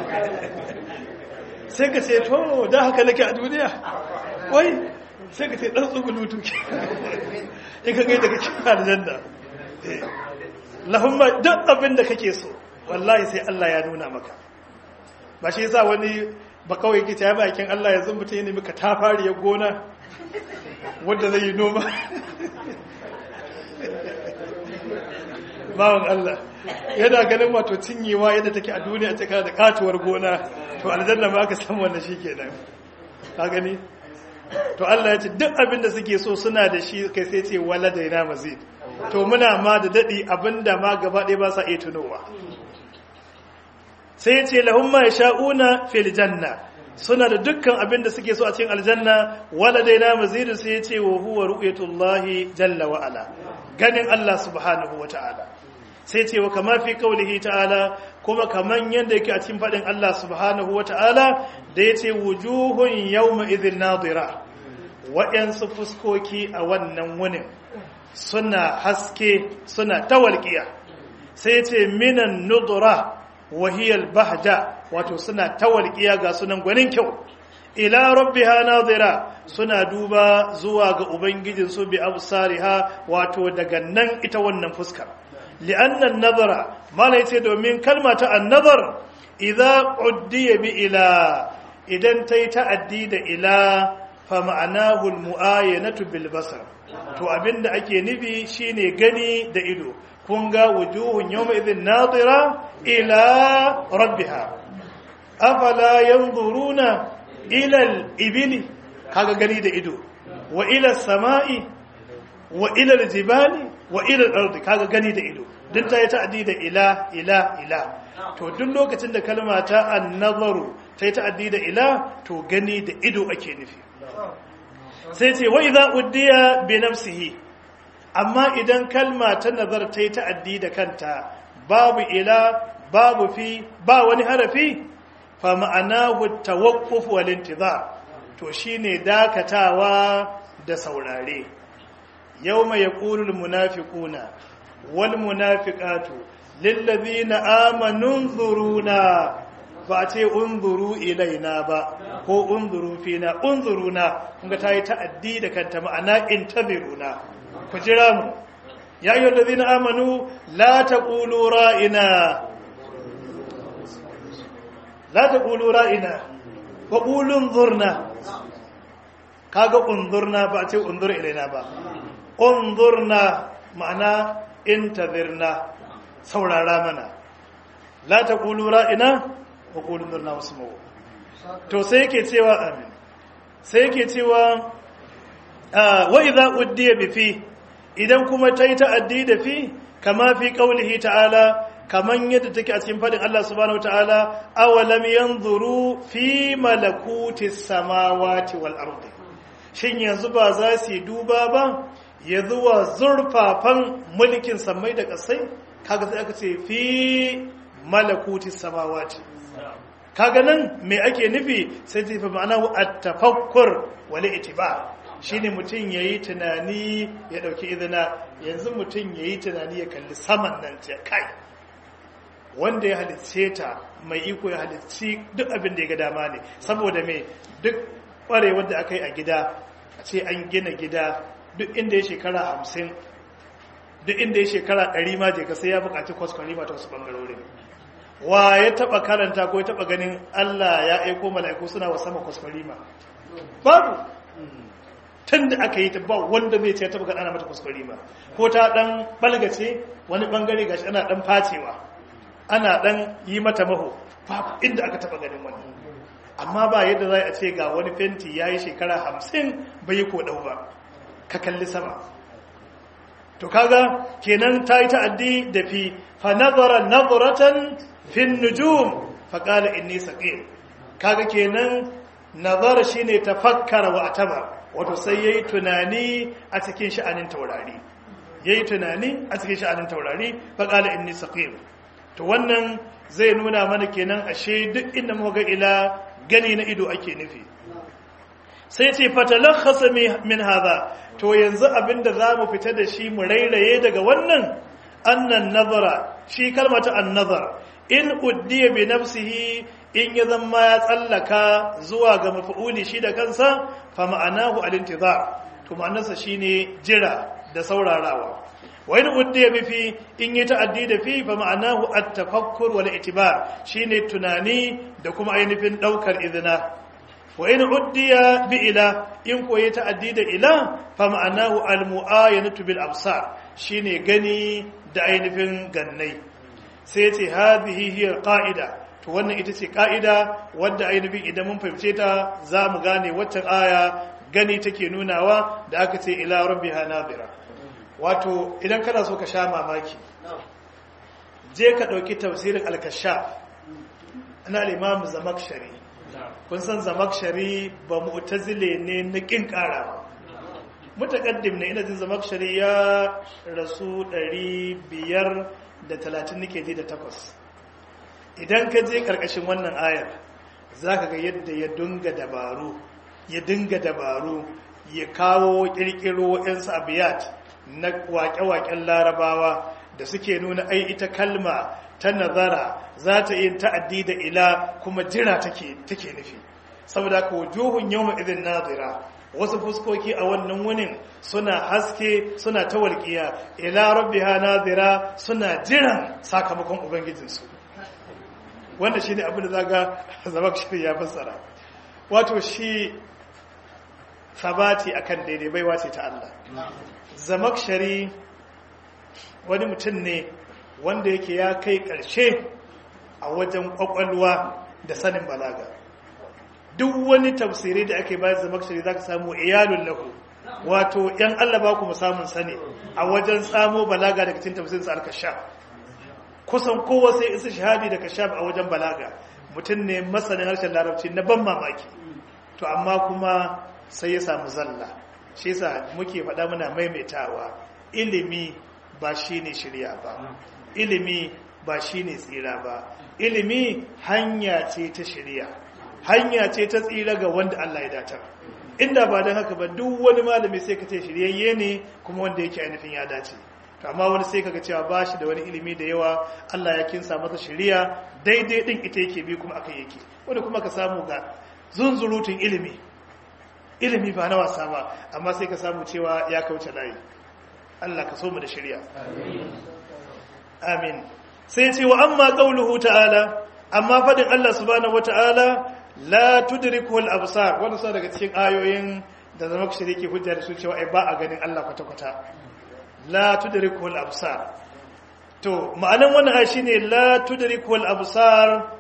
S1: sai ka ce to da haka nake a duniya wai sai ka ce dan tsugulutu ke in ka gaida kake aljanna lahumma duk abin da kake so wallahi sai Allah ya nuna maka ba shi yasa wani ba kawai yake ya bakin Allah yanzu mutum ya nemi ka tafari ya gona wanda zai yi noma bawan Allah yana ganin wato cinyewa yadda take a duniya ta da katuwar gona to aljanna ma aka samu wannan shikenan ka gani to Allah ya ce duk abin da suke so suna da shi kai sai ce wala da yana mazid to muna ma da dadi abinda ma gaba ɗaya ba sa iya tunowa sai ya ce lahum ma yasha'una fil janna suna da dukkan abin da suke so a cikin aljanna wala da yana mazid sai ya ce wa huwa ru'yatullahi jalla wa ala ganin Allah subhanahu wa ta'ala sai ce wa kama fi kaulihi ta'ala kuma kaman yadda yake a cikin faɗin Allah subhanahu wa ta'ala da ya ce wujuhun yawma idhin nadira waɗansu fuskoki a wannan wunin suna haske suna tawalƙiya sai ce minan nudura wahiyal bahja wato suna tawalqiya ga sunan gwanin kyau ila rabbiha nadira suna duba zuwa ga ubangijinsu bi absariha wato daga nan ita wannan fuskar li'anna an-nazara mala yace domin kalma ta an-nazar idza uddiya bi ila idan tayi ta'addi da ila fa ma'anahu al-mu'ayanatu bil basar to abinda ake nufi shine gani da ido kun ga wujuhun yawma idhin nadira ila rabbiha afala yanzuruna ila al-ibili kaga gani da ido wa ila samai wa ila al-jibali wa ila al-ardi kaga gani da ido duk ta yi ta'addi da ila ila ila to duk lokacin da kalma ta an-nazaru ta yi ta'addi da ila to gani da ido ake nufi sai ce wa idza uddiya bi nafsihi amma idan kalma ta nazar ta yi ta'addi da kanta babu ila babu fi ba wani harafi fa ma'anahu tawaqquf wal intizar to shine dakatawa da saurare yawma yaqulu al munafiquna wal munafiqatu lil ladina amanu nzuruna ba ce unzuru ilaina ba ko unzuru fina unzuruna kunga tayi ta'addi da kanta ma'ana intaziruna ku jira mu ya ayyuhal ladina amanu la taqulu ra'ina la taqulu ra'ina wa qulu unzurna kaga unzurna ba ce unzur ilaina ba unzurna ma'ana intazirna saurara mana la taqulu ra'ina wa qulu unzurna wasma'u to sai yake cewa amin sai yake cewa wa idza uddiya bi fi idan kuma tayi ta'addi da fi kama fi qaulihi ta'ala kaman yadda take a cikin fadin Allah subhanahu wataala awalam yanzuru fi malakuti samawati wal ardi shin yanzu ba za su duba ba ya zuwa zurfafan mulkin samai da kasai kaga sai aka ce fi malakuti samawati kaga nan me ake nufi sai ta fi ma'ana at-tafakkur wal itibar shine mutum yayi tunani ya dauki izina yanzu mutum yayi tunani ya kalli saman nan ta kai wanda ya halicce ta mai iko ya halicci duk abin da ya ga dama ne saboda me duk kwarewar da aka yi a gida a ce an gina gida duk inda ya shekara hamsin duk inda ya shekara ɗari ma je ka sai ya buƙaci kwaskwarima ta wasu ɓangarorin wa ya taba karanta ko ya taba ganin Allah ya aiko mala'iku suna wa sama kuskurima babu tun da aka yi ta ba wanda zai ce ya taba ganin ana mata kuskurima ko ta dan balgace wani bangare gashi ana dan facewa ana dan yi mata maho babu inda aka taba ganin wani amma ba yadda za a ce ga wani fenti ya yi shekara hamsin bai yi kodau ba ka kalli sama to kaga kenan ta yi ta'addi da fi fa nazara nazaratan fin nujum fa qala inni saqim kaga kenan nazara shine tafakkara wa ataba wato sai yayi tunani a cikin sha'anin taurari yayi tunani a cikin sha'anin taurari fa qala inni saqim to wannan zai nuna mana kenan ashe duk inda muka ga ila gani na ido ake nufi sai ce fatalakhasa min hadha to yanzu abinda zamu fita da shi mu rairaye daga wannan annan nazara shi kalmata an-nazar in uddiya bi nafsihi in ya zama ya tsallaka zuwa ga maf'uli shi da kansa fa ma'anahu al-intizar to ma'anarsa shine jira da saurarawa wa in uddiya bi fi in yi ta'addi da fi fa ma'anahu at-tafakkur wal itibar shine tunani da kuma ainihin daukar izina wa in uddiya bi ila in koyi ta'addi da ila fa ma'anahu al-mu'ayanatu bil absar shine gani da ainihin gannai sai ce hadhihi hiya qa'ida to wannan ita ce ka'ida wadda ainihin idan mun fahimce ta za mu gane waccan aya gani take nunawa da aka ce ila rabbiha nadira wato idan kana so ka sha mamaki je ka ɗauki tafsirin al-kashaf na al-imam zamakshari kun san zamakshari ba mu'tazile ne na kin karawa mutaqaddim ne ina jin zamakshari ya rasu 530 nake ji da takwas idan ka je karkashin wannan ayar zaka ga yadda ya dunga dabaru ya dinga dabaru ya kawo kirkiro yansu abiyat na waƙe-waƙen larabawa da suke nuna ai ita kalma ta nazara za ta yin ta'addi da ila kuma jira take take nufi saboda ka wujuhun yawma idhin nadira wasu fuskoki a wannan wunin suna haske suna ta walƙiya ila rabbiha nadira suna jiran sakamakon ubangijinsu wanda shine abin da zaga zamakshari ya fassara wato shi sabati akan daidai baiwa ce ta Allah zamakshari wani mutum ne wanda yake ya kai ƙarshe a wajen ƙwaƙwalwa da sanin balaga duk wani tafsiri da ake bayar zamakshari za ka samu iyalun lahu wato ‘yan Allah ba ku samun sani a wajen samo balaga daga cikin tafsirin sa al-kashaf kusan kowa sai isa shahadi da kashaf a wajen balaga mutum ne masanin harshen larabci na ban mamaki to amma kuma sai ya samu zalla shi yasa muke faɗa muna maimaitawa ilimi ba shine shirya ba ilimi ba shine tsira ba ilimi hanya ce ta shirya hanya ce ta tsira ga wanda Allah ya datar inda ba don haka ba duk wani malami sai ka ce shiryayye ne kuma wanda yake ainihin ya dace amma wani sai kaga cewa ba shi da wani ilimi da yawa Allah ya kinsa masa shiriya daidai din ita yake bi kuma aka yake wani kuma ka samu ga zunzurutun ilimi ilimi ba na wasa ba amma sai ka samu cewa ya kauce layi Allah ka so mu da shiriya amin sai ce wa amma qauluhu ta'ala amma fadin Allah subhanahu wata'ala la tudriku al-absar wannan sa daga cikin ayoyin da zama shirye ke hujja da su cewa ai ba a ganin Allah kwata-kwata la tudriku al-absar to ma'anan wannan ayi shine la tudriku al-absar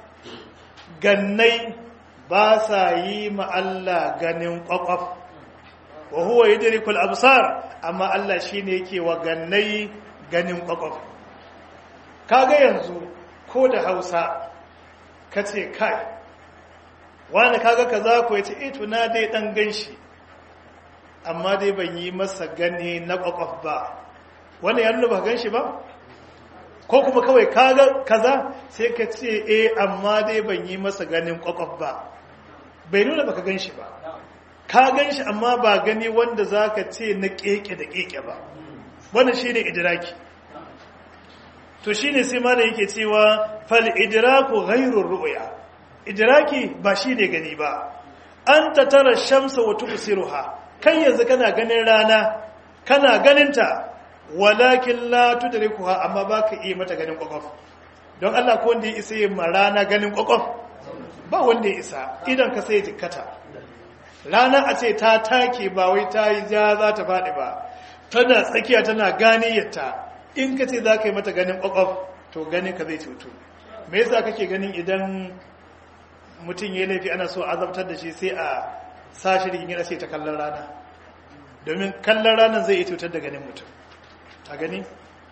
S1: gannai ba sa yi ma Allah ganin kwakwaf wa huwa yudriku al-absar amma Allah shine yake wa gannai ganin kwakwaf kaga yanzu ko da Hausa kace kai wani kaga kaza ko yace eh to na dai dan ganshi amma dai ban yi masa gani na kwakwaf ba wannan ya nuna ba gan shi ba ko kuma kawai kaga kaza sai ka ce eh amma dai ban yi masa ganin kwakwaf ba bai nuna baka gan shi ba ka gan shi amma ba gani wanda za ka ce na keke da keke ba wannan shi ne idiraki to shi ne sai mana yake cewa fal idiraku ghairun ru'ya idiraki ba shi ne gani ba an ta tara shamsa wa tubsiruha kai yanzu kana ganin rana kana ganinta walakin la tudrikuha amma baka iya mata ganin kwakwaf don Allah ko wanda ya isa yin rana ganin kwakwaf ba wanda ya isa idan ka sai jikkata rana a ce ta take ba wai ta yi ja za ta faɗi ba tana tsakiya tana ganiyarta in ka ce za ka yi mata ganin kwakwaf to ganin ka zai cutu me yasa kake ganin idan mutum ya laifi ana so azabtar da shi sai a sashi rigin sai ta kallon rana domin kallon ranar zai iya cutar da ganin mutum a gani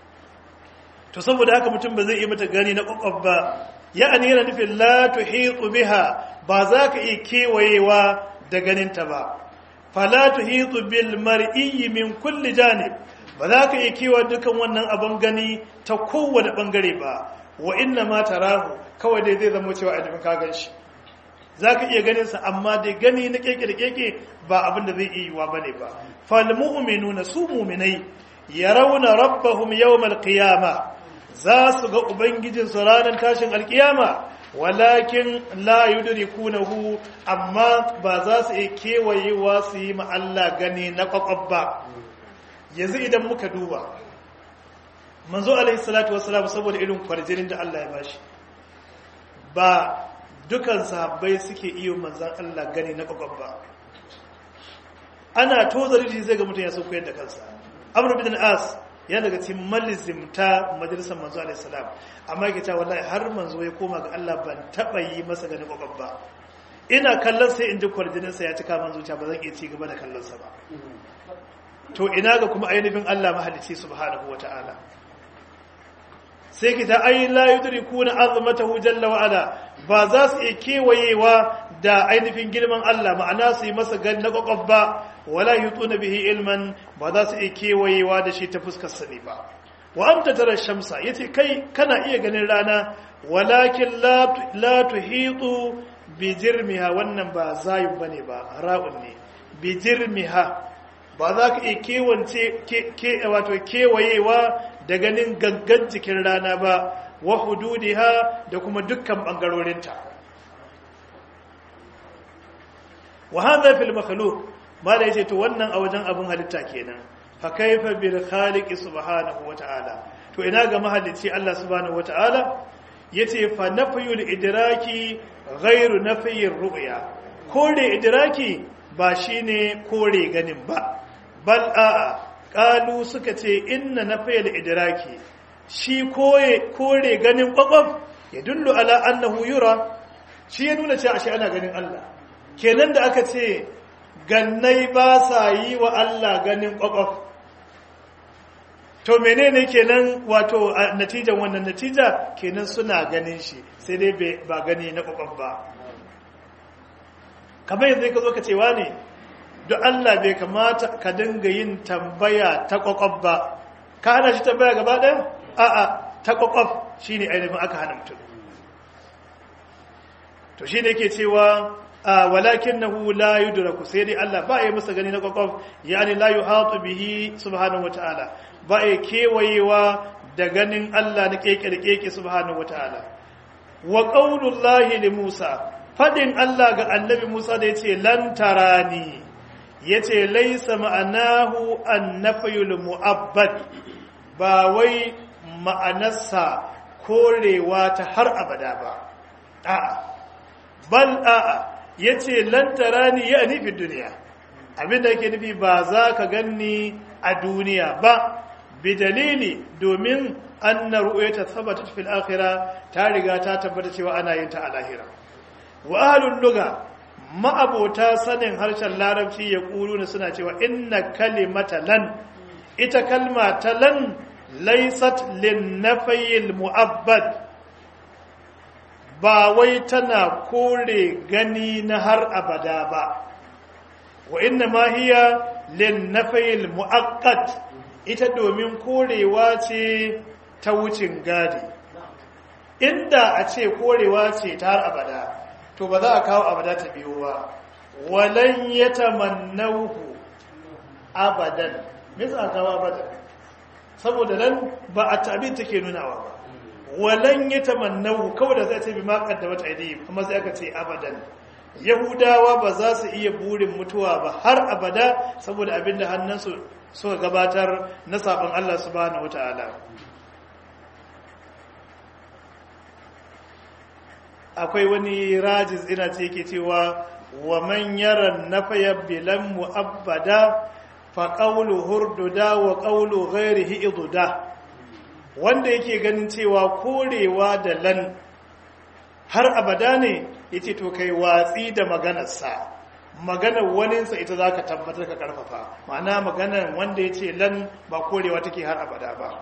S1: to saboda haka mutum ba zai iya mata gani na kwakwaf ba ya'ani yana nufin la tuhitu biha ba za ka iya kewayewa da ganinta ba fala tuhitu bil mar'i min kulli janib ba za ka iya kewa dukan wannan abin gani ta kowane bangare ba wa inna ma tarahu kawai dai zai zama cewa a ka gan shi za ka iya ganinsa amma dai gani na keke da keke ba abin da zai iya yiwa ba ne ba fal mu'minuna su mu'minai yarawna rabbahum yawmal qiyamah za su ga ubangijinsu ranar tashin alkiyama walakin la yudrikunahu amma ba za su iya kewayewa su yi ma Allah gani na kwakwab ba yanzu idan muka duba manzo alaihi salatu wassalam saboda irin kwarjinin da Allah ya bashi ba dukan sahabbai suke iya manzan Allah gani na kwakwab ba ana tozari zai ga mutum ya so koyar da kansa amr bin as ya daga cikin malizimta majalisar manzo alaihi salam amma yake cewa wallahi har manzo ya koma ga Allah ban taba yi masa ganin kokon ba ina kallon sai in ji kwarjinin sa ya cika man zuciya ba zan iya ci gaba da kallon sa ba to ina ga kuma ainihin Allah mahalicci subhanahu wataala sai kita ai la yudrikuna azmatahu jalla wa ala ba za su iya kewayewa da ainihin girman Allah ma'ana su yi masa gan na kwakwaf ba wala yutuna bihi ilman ba za su iya kewayewa da shi ta fuskar sani ba wa anta tara shamsa yace kai kana iya ganin rana walakin la la tuhitu bi jirmiha wannan ba zayin bane ba ra'un ne bi jirmiha ba za ka iya kewance ke wato kewayewa da ganin gangan jikin rana ba wa hududiha da kuma dukkan bangarorinta wa hadha fil makhluq mala yace to wannan a wajen abun halitta kenan fa kaifa bil khaliq subhanahu wa ta'ala to ina ga mahalicci Allah subhanahu wa ta'ala yace fa nafyul idraki ghairu nafyir ru'ya kore idraki ba shine kore ganin ba bal a'a qalu suka ce inna nafyul idraki shi koye kore ganin kwakwaf ya dullu ala annahu yura shi ya nuna cewa shi ana ganin Allah kenan da aka ce gannai ba sa yi wa Allah ganin kwakwaf to menene kenan wato natijan wannan natija kenan suna ganin shi sai dai ba gani na kwakwaf ba kamar yanzu ka zo ka cewa ne don Allah bai kamata ka dinga yin tambaya ta kwakwaf ba ka hana shi tambaya gaba ɗaya a'a ta kwakwaf shi ne ainihin aka hana mutum to shi ne ke cewa walakin na hu la yi duraku sai dai Allah ba ya masa gani na kwakwaf ya ne la yi hatu bihi subhanahu wa ta'ala ba ya kewayewa da ganin Allah na keke da keke subhanahu wa ta'ala wa ƙaunullahi li Musa faɗin Allah ga annabi Musa da ya ce lantarani ya ce laisa ma'anahu an nafayul mu'abbad ba wai ma'anarsa korewa ta har abada ba a'a bal a'a yace lan tarani ya nufi duniya abinda yake nufi ba za ka ganni a duniya ba bi dalili domin anna ru'yata thabatat fil akhirah ta riga ta tabbata cewa ana yin ta a lahira wa ahlul lugha ma'abota sanin harshen larabci ya na suna cewa inna kalimata lan ita kalma ta lan laisat linnafayil mu'abbad ba wai tana kore gani na har abada ba wa inna ma hiya linnafayil mu'aqqat ita domin korewa ce ta wucin gadi inda a ce korewa ce ta har abada to ba za a kawo abada ta biyo ba walan yatamannahu abadan me za a kawo abadan saboda nan ba a tabi take nunawa ba walan ya tamannahu kawai da zai ce bi ma qaddamata aydihim kuma sai aka ce abadan yahudawa ba za su iya burin mutuwa ba har abada saboda abinda hannunsu suka gabatar na sabon Allah subhanahu wataala akwai wani rajiz ina ce yake cewa wa man yara nafaya bilan mu'abbada fa qawlu hurduda wa qawlu ghairihi iduda wanda yake ganin cewa korewa da lan har abada ne yace to kai watsi da maganarsa maganar waninsa ita zaka tabbatar ka karfafa ma'ana maganar wanda yace lan ba korewa take har abada ba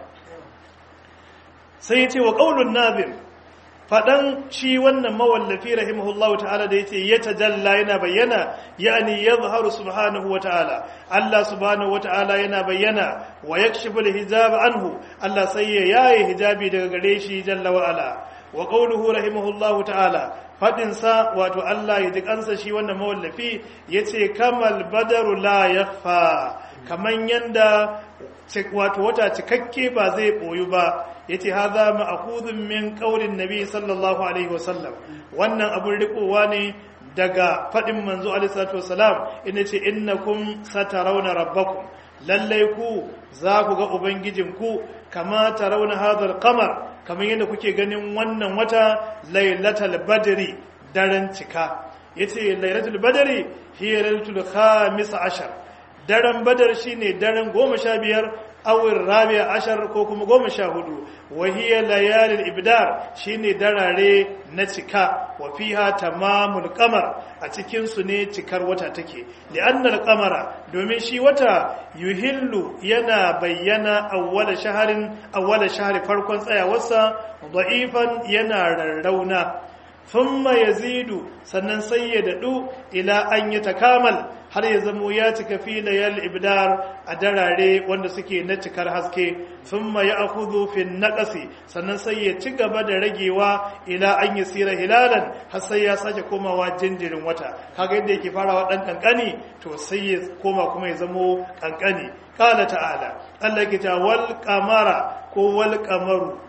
S1: sai yace wa qaulun nazim fadan shi wannan mawallafi rahimahullahu ta'ala da yace ya tajalla yana bayyana yani yadhharu subhanahu wa ta'ala Allah subhanahu wa ta'ala yana bayyana wa yakshifu al-hijab anhu Allah sai ya yaye hijabi daga gare shi jalla wa ala wa qawluhu rahimahullahu ta'ala fadin sa wato Allah ya dukansa shi wannan mawallafi yace kamal badaru la yakhfa kaman yanda wato wata cikakke ba zai boyu ba yace hadha ma'khudun min qaulin nabi sallallahu alaihi wasallam wannan abun rikowa ne daga fadin manzo alaihi salatu wasalam inda ce innakum satarawna rabbakum lallai ku za ku ga ubangijinku kama tarawna hadhal qamar kamar yadda kuke ganin wannan wata lailatul badri daren cika yace lailatul badri hiya lailatul khamis ashar daren badar shine daren goma sha biyar awin rabia ashar ko kuma goma sha hudu wahiyar layalin ibdar shine darare na cika wa fiha tamamul qamar a cikinsu ne cikar wata take li'annal qamara domin shi wata yuhillu yana bayyana awwala shaharin awwala shahri farkon tsayawarsa da'ifan yana rarrauna thumma yazidu sannan sai ya dadu ila an yatakamal har ya zamo ya cika fi layal ibdar a darare wanda suke na cikar haske thumma ya'khudhu fi naqasi sannan sai ya ci gaba da ragewa ila an yasira hilalan har sai ya sake komawa jinjirin wata kaga yadda yake farawa dan kankani to sai ya koma kuma ya zamo kankani qala ta'ala Allah yake ta wal qamara ko wal qamaru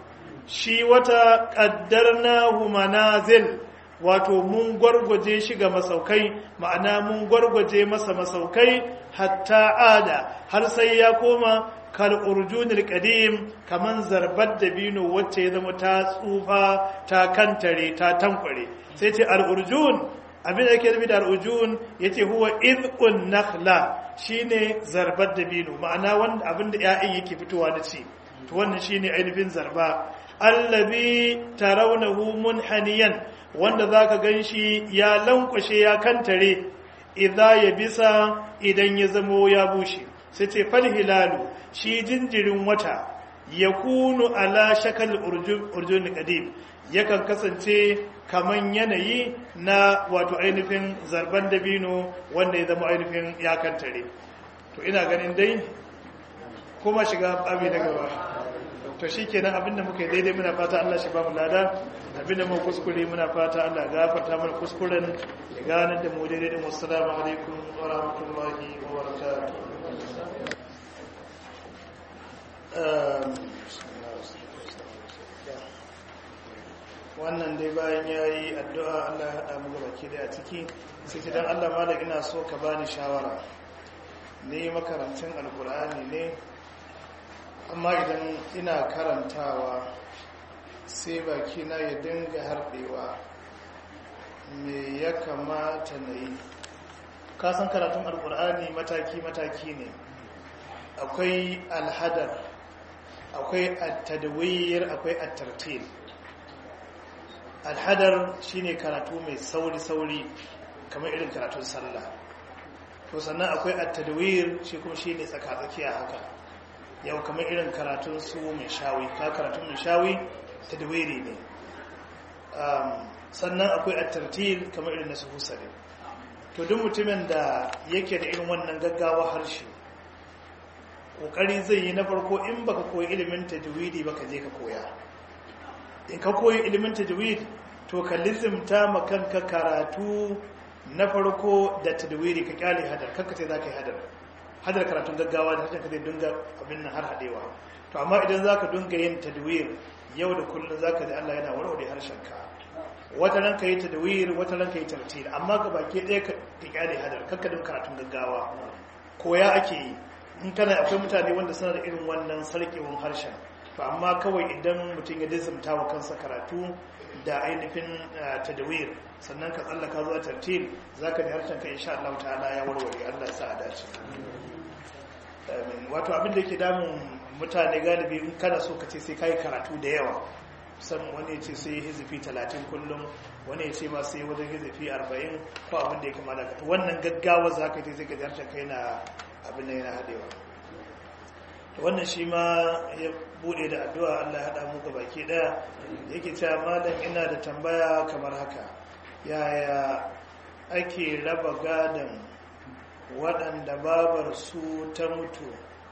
S1: shi wata ƙaddarnahu manazil wato mun gwargwaje shi ga masaukai ma'ana mun gwargwaje masa masaukai hatta ada har sai ya koma kal urjunil qadim kaman zarbar dabino wacce ya zama ta tsufa ta kantare ta tankware sai ce al urjun abin da yake nufi da al urjun yace huwa idqun nakhla shine zarbar dabino ma'ana wanda abin da ƴaƴan yake fitowa da ci to wannan shine ainihin zarba allabi tarawnahu munhaniyan wanda zaka ganshi ya lankwashe ya kantare idza ya bisa idan ya zamo ya bushe sai ce fal hilalu shi jinjirin wata yakunu ala shakal urjun qadim yakan kasance kaman yanayi na wato ainihin zarban dabino wanda ya zama ainihin ya kantare to ina ganin dai kuma shiga abi na gaba to shi kenan abinda muka yi daidai muna fata Allah shi ba mu lada abinda mu kuskure muna fata Allah gafarta mana kuskuren ya gane da mu daidai da assalamu alaikum wa rahmatullahi wa barakatuh wannan dai bayan ya yi addu'a Allah ya haɗa mu gaba ke da a ciki sai ta don Allah ma da ina so ka bani shawara ne makarantun alkur'ani ne amma idan ina karantawa sai bakina ya dinga harɗewa me ya kamata na yi kasan karatun alkur'ani mataki-mataki ne akwai alhadar akwai attadawiyar akwai attartil alhadar shine karatu mai sauri-sauri kamar irin karatun sallah to sannan akwai attadawiyar shi kuma shine tsaka-tsakiya haka yau kamar irin karatun su mai shawi ka karatun mai shawi ta dawiri ne sannan akwai attartil kamar irin na su husari to duk mutumin da yake da irin wannan gaggawa harshe kokari zai yi na farko in baka koyi ilimin tajwidi baka je ka koya in ka koyi ilimin tajwid to ka lizimta ma kanka karatu na farko da tajwidi ka kyale hadar kanka sai zaka yi hadar hadar karatun gaggawa da harshen ka zai dunga abin nan har hadewa to amma idan zaka dunga yin tadwir yau da kullum zaka ji Allah yana warware harshen ka wata ran yi tadwir wata ran yi tartil amma ga baki ɗaya ka kyale hadar kanka dun karatun gaggawa koya ake yi in kana akwai mutane wanda suna da irin wannan sarkewar harshen to amma kawai idan mutum ya dizimta wa kansa karatu da ainihin tadawir sannan ka tsallaka zuwa tartil zaka ji harshen ka insha Allah ta'ala ya warware Allah ya sa a dace wato abin da yake damun mutane galibi in kana so ka ce sai kai karatu da yawa san wani ya ce sai hizifi 30 kullum wani ya ce ma sai wajen hizifi 40 ko abin da ya kama da wannan gaggawa zaka ce sai ka ji harshen kai na abin da yana haɗewa wannan shi ma ya bude da addu'a Allah ya haɗa muka baki ɗaya yake cewa malam ina da tambaya kamar haka yaya ake raba gadon waɗanda babar su ta mutu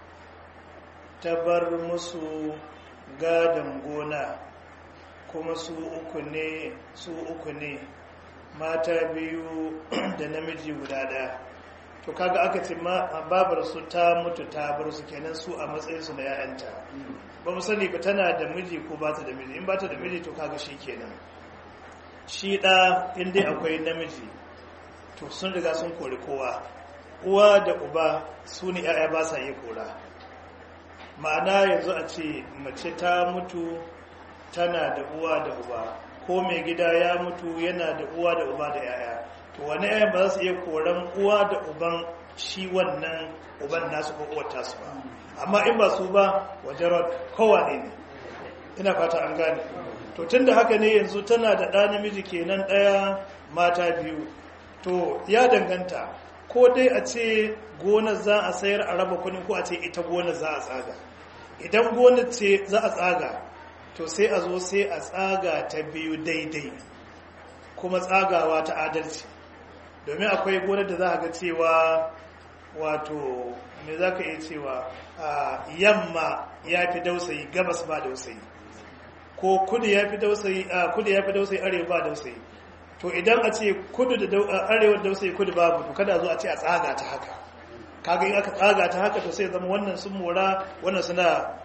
S1: ta bar musu gadon gona kuma su uku ne su uku ne mata biyu da namiji guda ɗaya to kaga aka ce babar su ta mutu ta bar su kenan su a matsayin su na yayanta ba mu sani ba tana da miji ko ba ta da miji in ba ta da miji to kaga shi kenan shi da in dai akwai namiji to sun riga sun kori kowa uwa da uba su ne yaya ba sa iya kora ma'ana yanzu a ce mace ta mutu tana da uwa da uba ko mai gida ya mutu yana da uwa da uba da yaya to wani yayan ba za su iya koran uwa da uban shi wannan uban nasu ko uwar tasu ba amma in ba su ba wajen kowa ne ne ina fata an gane to tun da haka ne yanzu tana da ɗa namiji kenan ɗaya mata biyu to ya danganta ko dai a ce gonar za a sayar a raba kuɗin ko a ce ita gonar za a tsaga idan gonar ce za a tsaga to sai a zo sai a tsaga ta biyu daidai kuma tsagawa ta adalci domin akwai gonar da za a ga cewa wato me za ka iya cewa yamma ya fi dausayi gabas ba dausayi ko kudu ya fi dausayi kudu ya fi dausayi arewa ba dausayi to idan a ce kudu da arewa dausayi kudu babu to kada zo a ce a tsaga ta haka kaga in aka tsaga ta haka to sai zama wannan sun mora wannan suna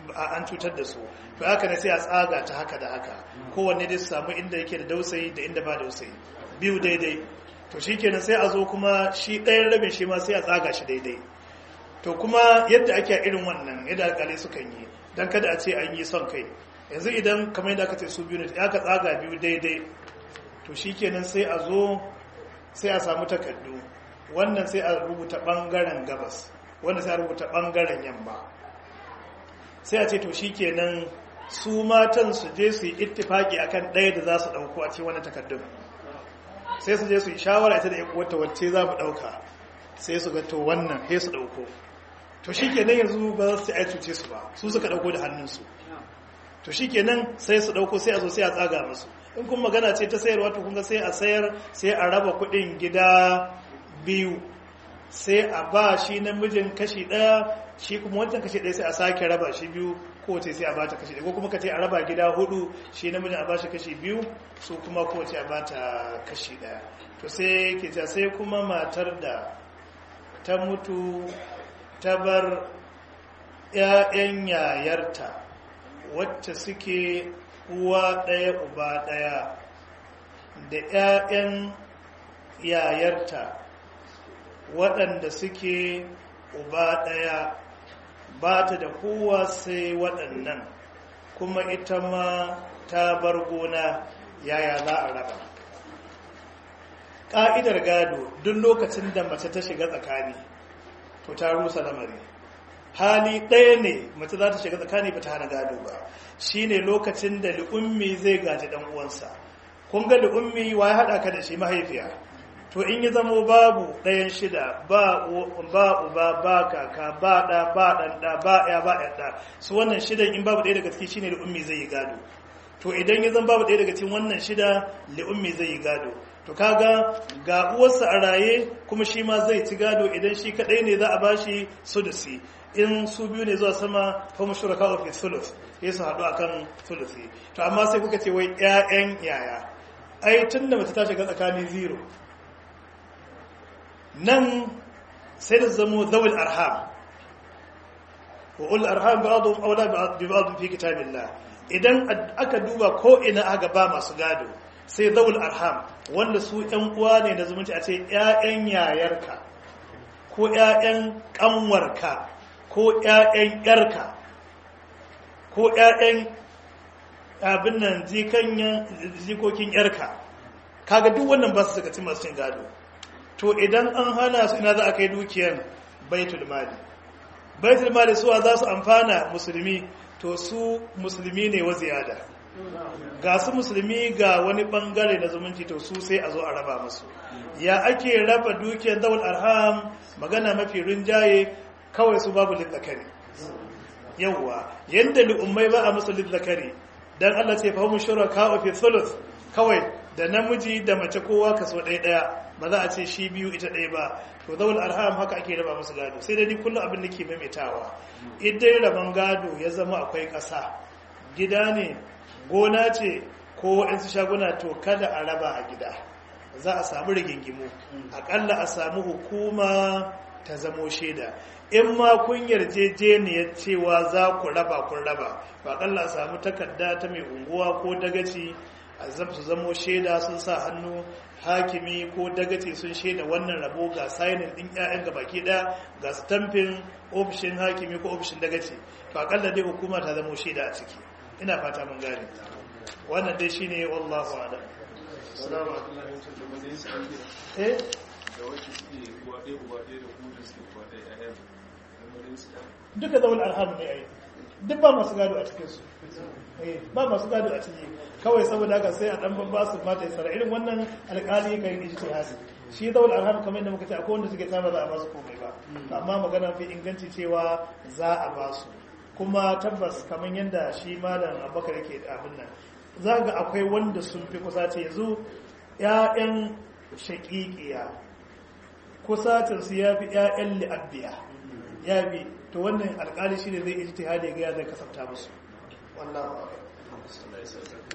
S1: an cutar da su to haka ne sai a tsaga ta haka da haka kowanne dai su samu inda yake da dausayi da inda ba dausayi biyu daidai to shi kenan sai a zo kuma shi ɗayan rabin shi ma sai a tsaga shi daidai to kuma yadda ake irin wannan yadda alƙalai sukan yi don kada a ce an yi son kai yanzu idan kamar yadda aka ce su biyu ne ya ka tsaga biyu daidai to shi kenan sai a zo sai a samu takardu wannan sai a rubuta ɓangaren gabas wannan sai a rubuta ɓangaren yamma sai a ce to shi kenan su matan su je su yi ittifaki akan ɗaya da za su ɗauko a cikin wani takardun sai su je su yi shawara ita da wata wacce za mu ɗauka sai su ga to wannan sai su ɗauko to shi kenan yanzu ba za su ai cuce su ba su suka ɗauko da hannunsu to shi kenan sai su ɗauko sai a zo sai a tsaga musu in kuma magana ce ta sayarwa to kunga sai a sayar sai a raba kuɗin gida biyu sai a ba shi namijin kashi ɗaya shi kuma wancan kashi ɗaya sai a sake raba shi biyu kowace sai a bata kashi ɗaya ko kuma ka ce a raba gida hudu shi namijin a ba shi kashi biyu su kuma kowace a bata kashi ɗaya to sai ke ta sai kuma matar da ta mutu ta bar 'ya'yan yayarta wacce suke uwa ɗaya uba ɗaya da 'ya'yan yayarta waɗanda suke uba ɗaya ba ta da kowa sai waɗannan kuma ita ma ta bar gona yaya za a raba ƙa'idar gado duk lokacin da mace ta shiga tsakani to ta rusa lamari hali ɗaya ne mace za ta shiga tsakani ba ta hana gado ba shi ne lokacin da li'ummi zai gaji ɗan uwansa kun ga li'ummi wa ya haɗa ka da shi mahaifiya to in yi zamo babu ɗayan shida ba uba ba kaka ba ɗa ba ɗan ɗa ba ya ba ɗan ɗa su wannan shidan in babu ɗaya daga ciki shine li'ummi zai yi gado to idan ya zan babu ɗaya daga cikin wannan shida li'ummi zai yi gado to kaga ga uwarsa a raye kuma shi ma zai ci gado idan shi kadai ne za a bashi sudusi in su biyu ne zuwa sama fa mushraka wa fi sulus sai su haɗu akan sulusi to amma sai kuka ce wai ƴaƴan yaya ai tunda mace ta shiga tsakanin zero nan sai da zamo zawil arham wa ul arham ba'dhum awla bi ba'd fi kitabillah idan aka duba ko ina aka ba masu gado sai zawul arham wanda su ‘yan uwa ne na zumunci a ce ‘ya'yan yayarka ko ‘ya'yan ƙanwarka ko ‘ya'yan ‘yarka ko ‘ya'yan abin nan jikokin ‘yarka kaga duk wannan ba su suka ci masu cin gado to idan an hana su ina za a kai dukiyan baitul mali baitul mali suwa za su amfana musulmi to su musulmi ne wa ziyada ga su musulmi ga wani bangare na zumunci to su sai a zo a raba musu ya ake raba dukiyar zawul arham magana mafi rinjaye kawai su babu lizzakari yawwa yadda li'ummai ba a musu lizzakari dan Allah ce fahimun shuraka fi thuluth kawai da namiji da mace kowa kaso ɗaya ɗaya ba za a ce shi biyu ita ɗaya ba to zawul arham haka ake raba musu gado sai dai ni kullum abin da ke maimaitawa idan raban gado ya zama akwai ƙasa gida ne gona ce ko waɗansu shaguna to kada a raba a gida za a samu rigingimu aƙalla a samu hukuma ta zamo shaida in ma kun yarjejeniyar cewa za ku raba kun raba ba aƙalla a samu takarda ta mai unguwa ko dagaci a su zamo shaida sun sa hannu hakimi ko dagaci sun shaida wannan rabo ga sainin ɗin 'ya'yan ga baki ɗaya ga stamfin ofishin hakimi ko ofishin dagaci to aƙalla dai hukuma ta zamo shaida a ciki ina fata mun gane wannan dai shine wallahu a'lam assalamu alaikum eh duka zaul arham ne ai duk ba masu gado a cikin su eh ba masu gado a ciki kawai saboda haka sai a dan babba su mata isra irin wannan alƙali kai ijtihadi shi zaul arham kamar yadda muka ce akwai wanda suke tsama za a ba su komai ba amma magana fi inganci cewa za a ba su kuma tabbas kamar yadda shi malam abubakar yake abin nan za ga akwai wanda sun fi kusa ce yanzu ‘ya'yan shaƙiƙiya kusacinsu ya fi ‘ya'yan li'abbiya ya bi to wannan alƙali shi ne zai iji ta hada ga ya zai kasafta musu wallahu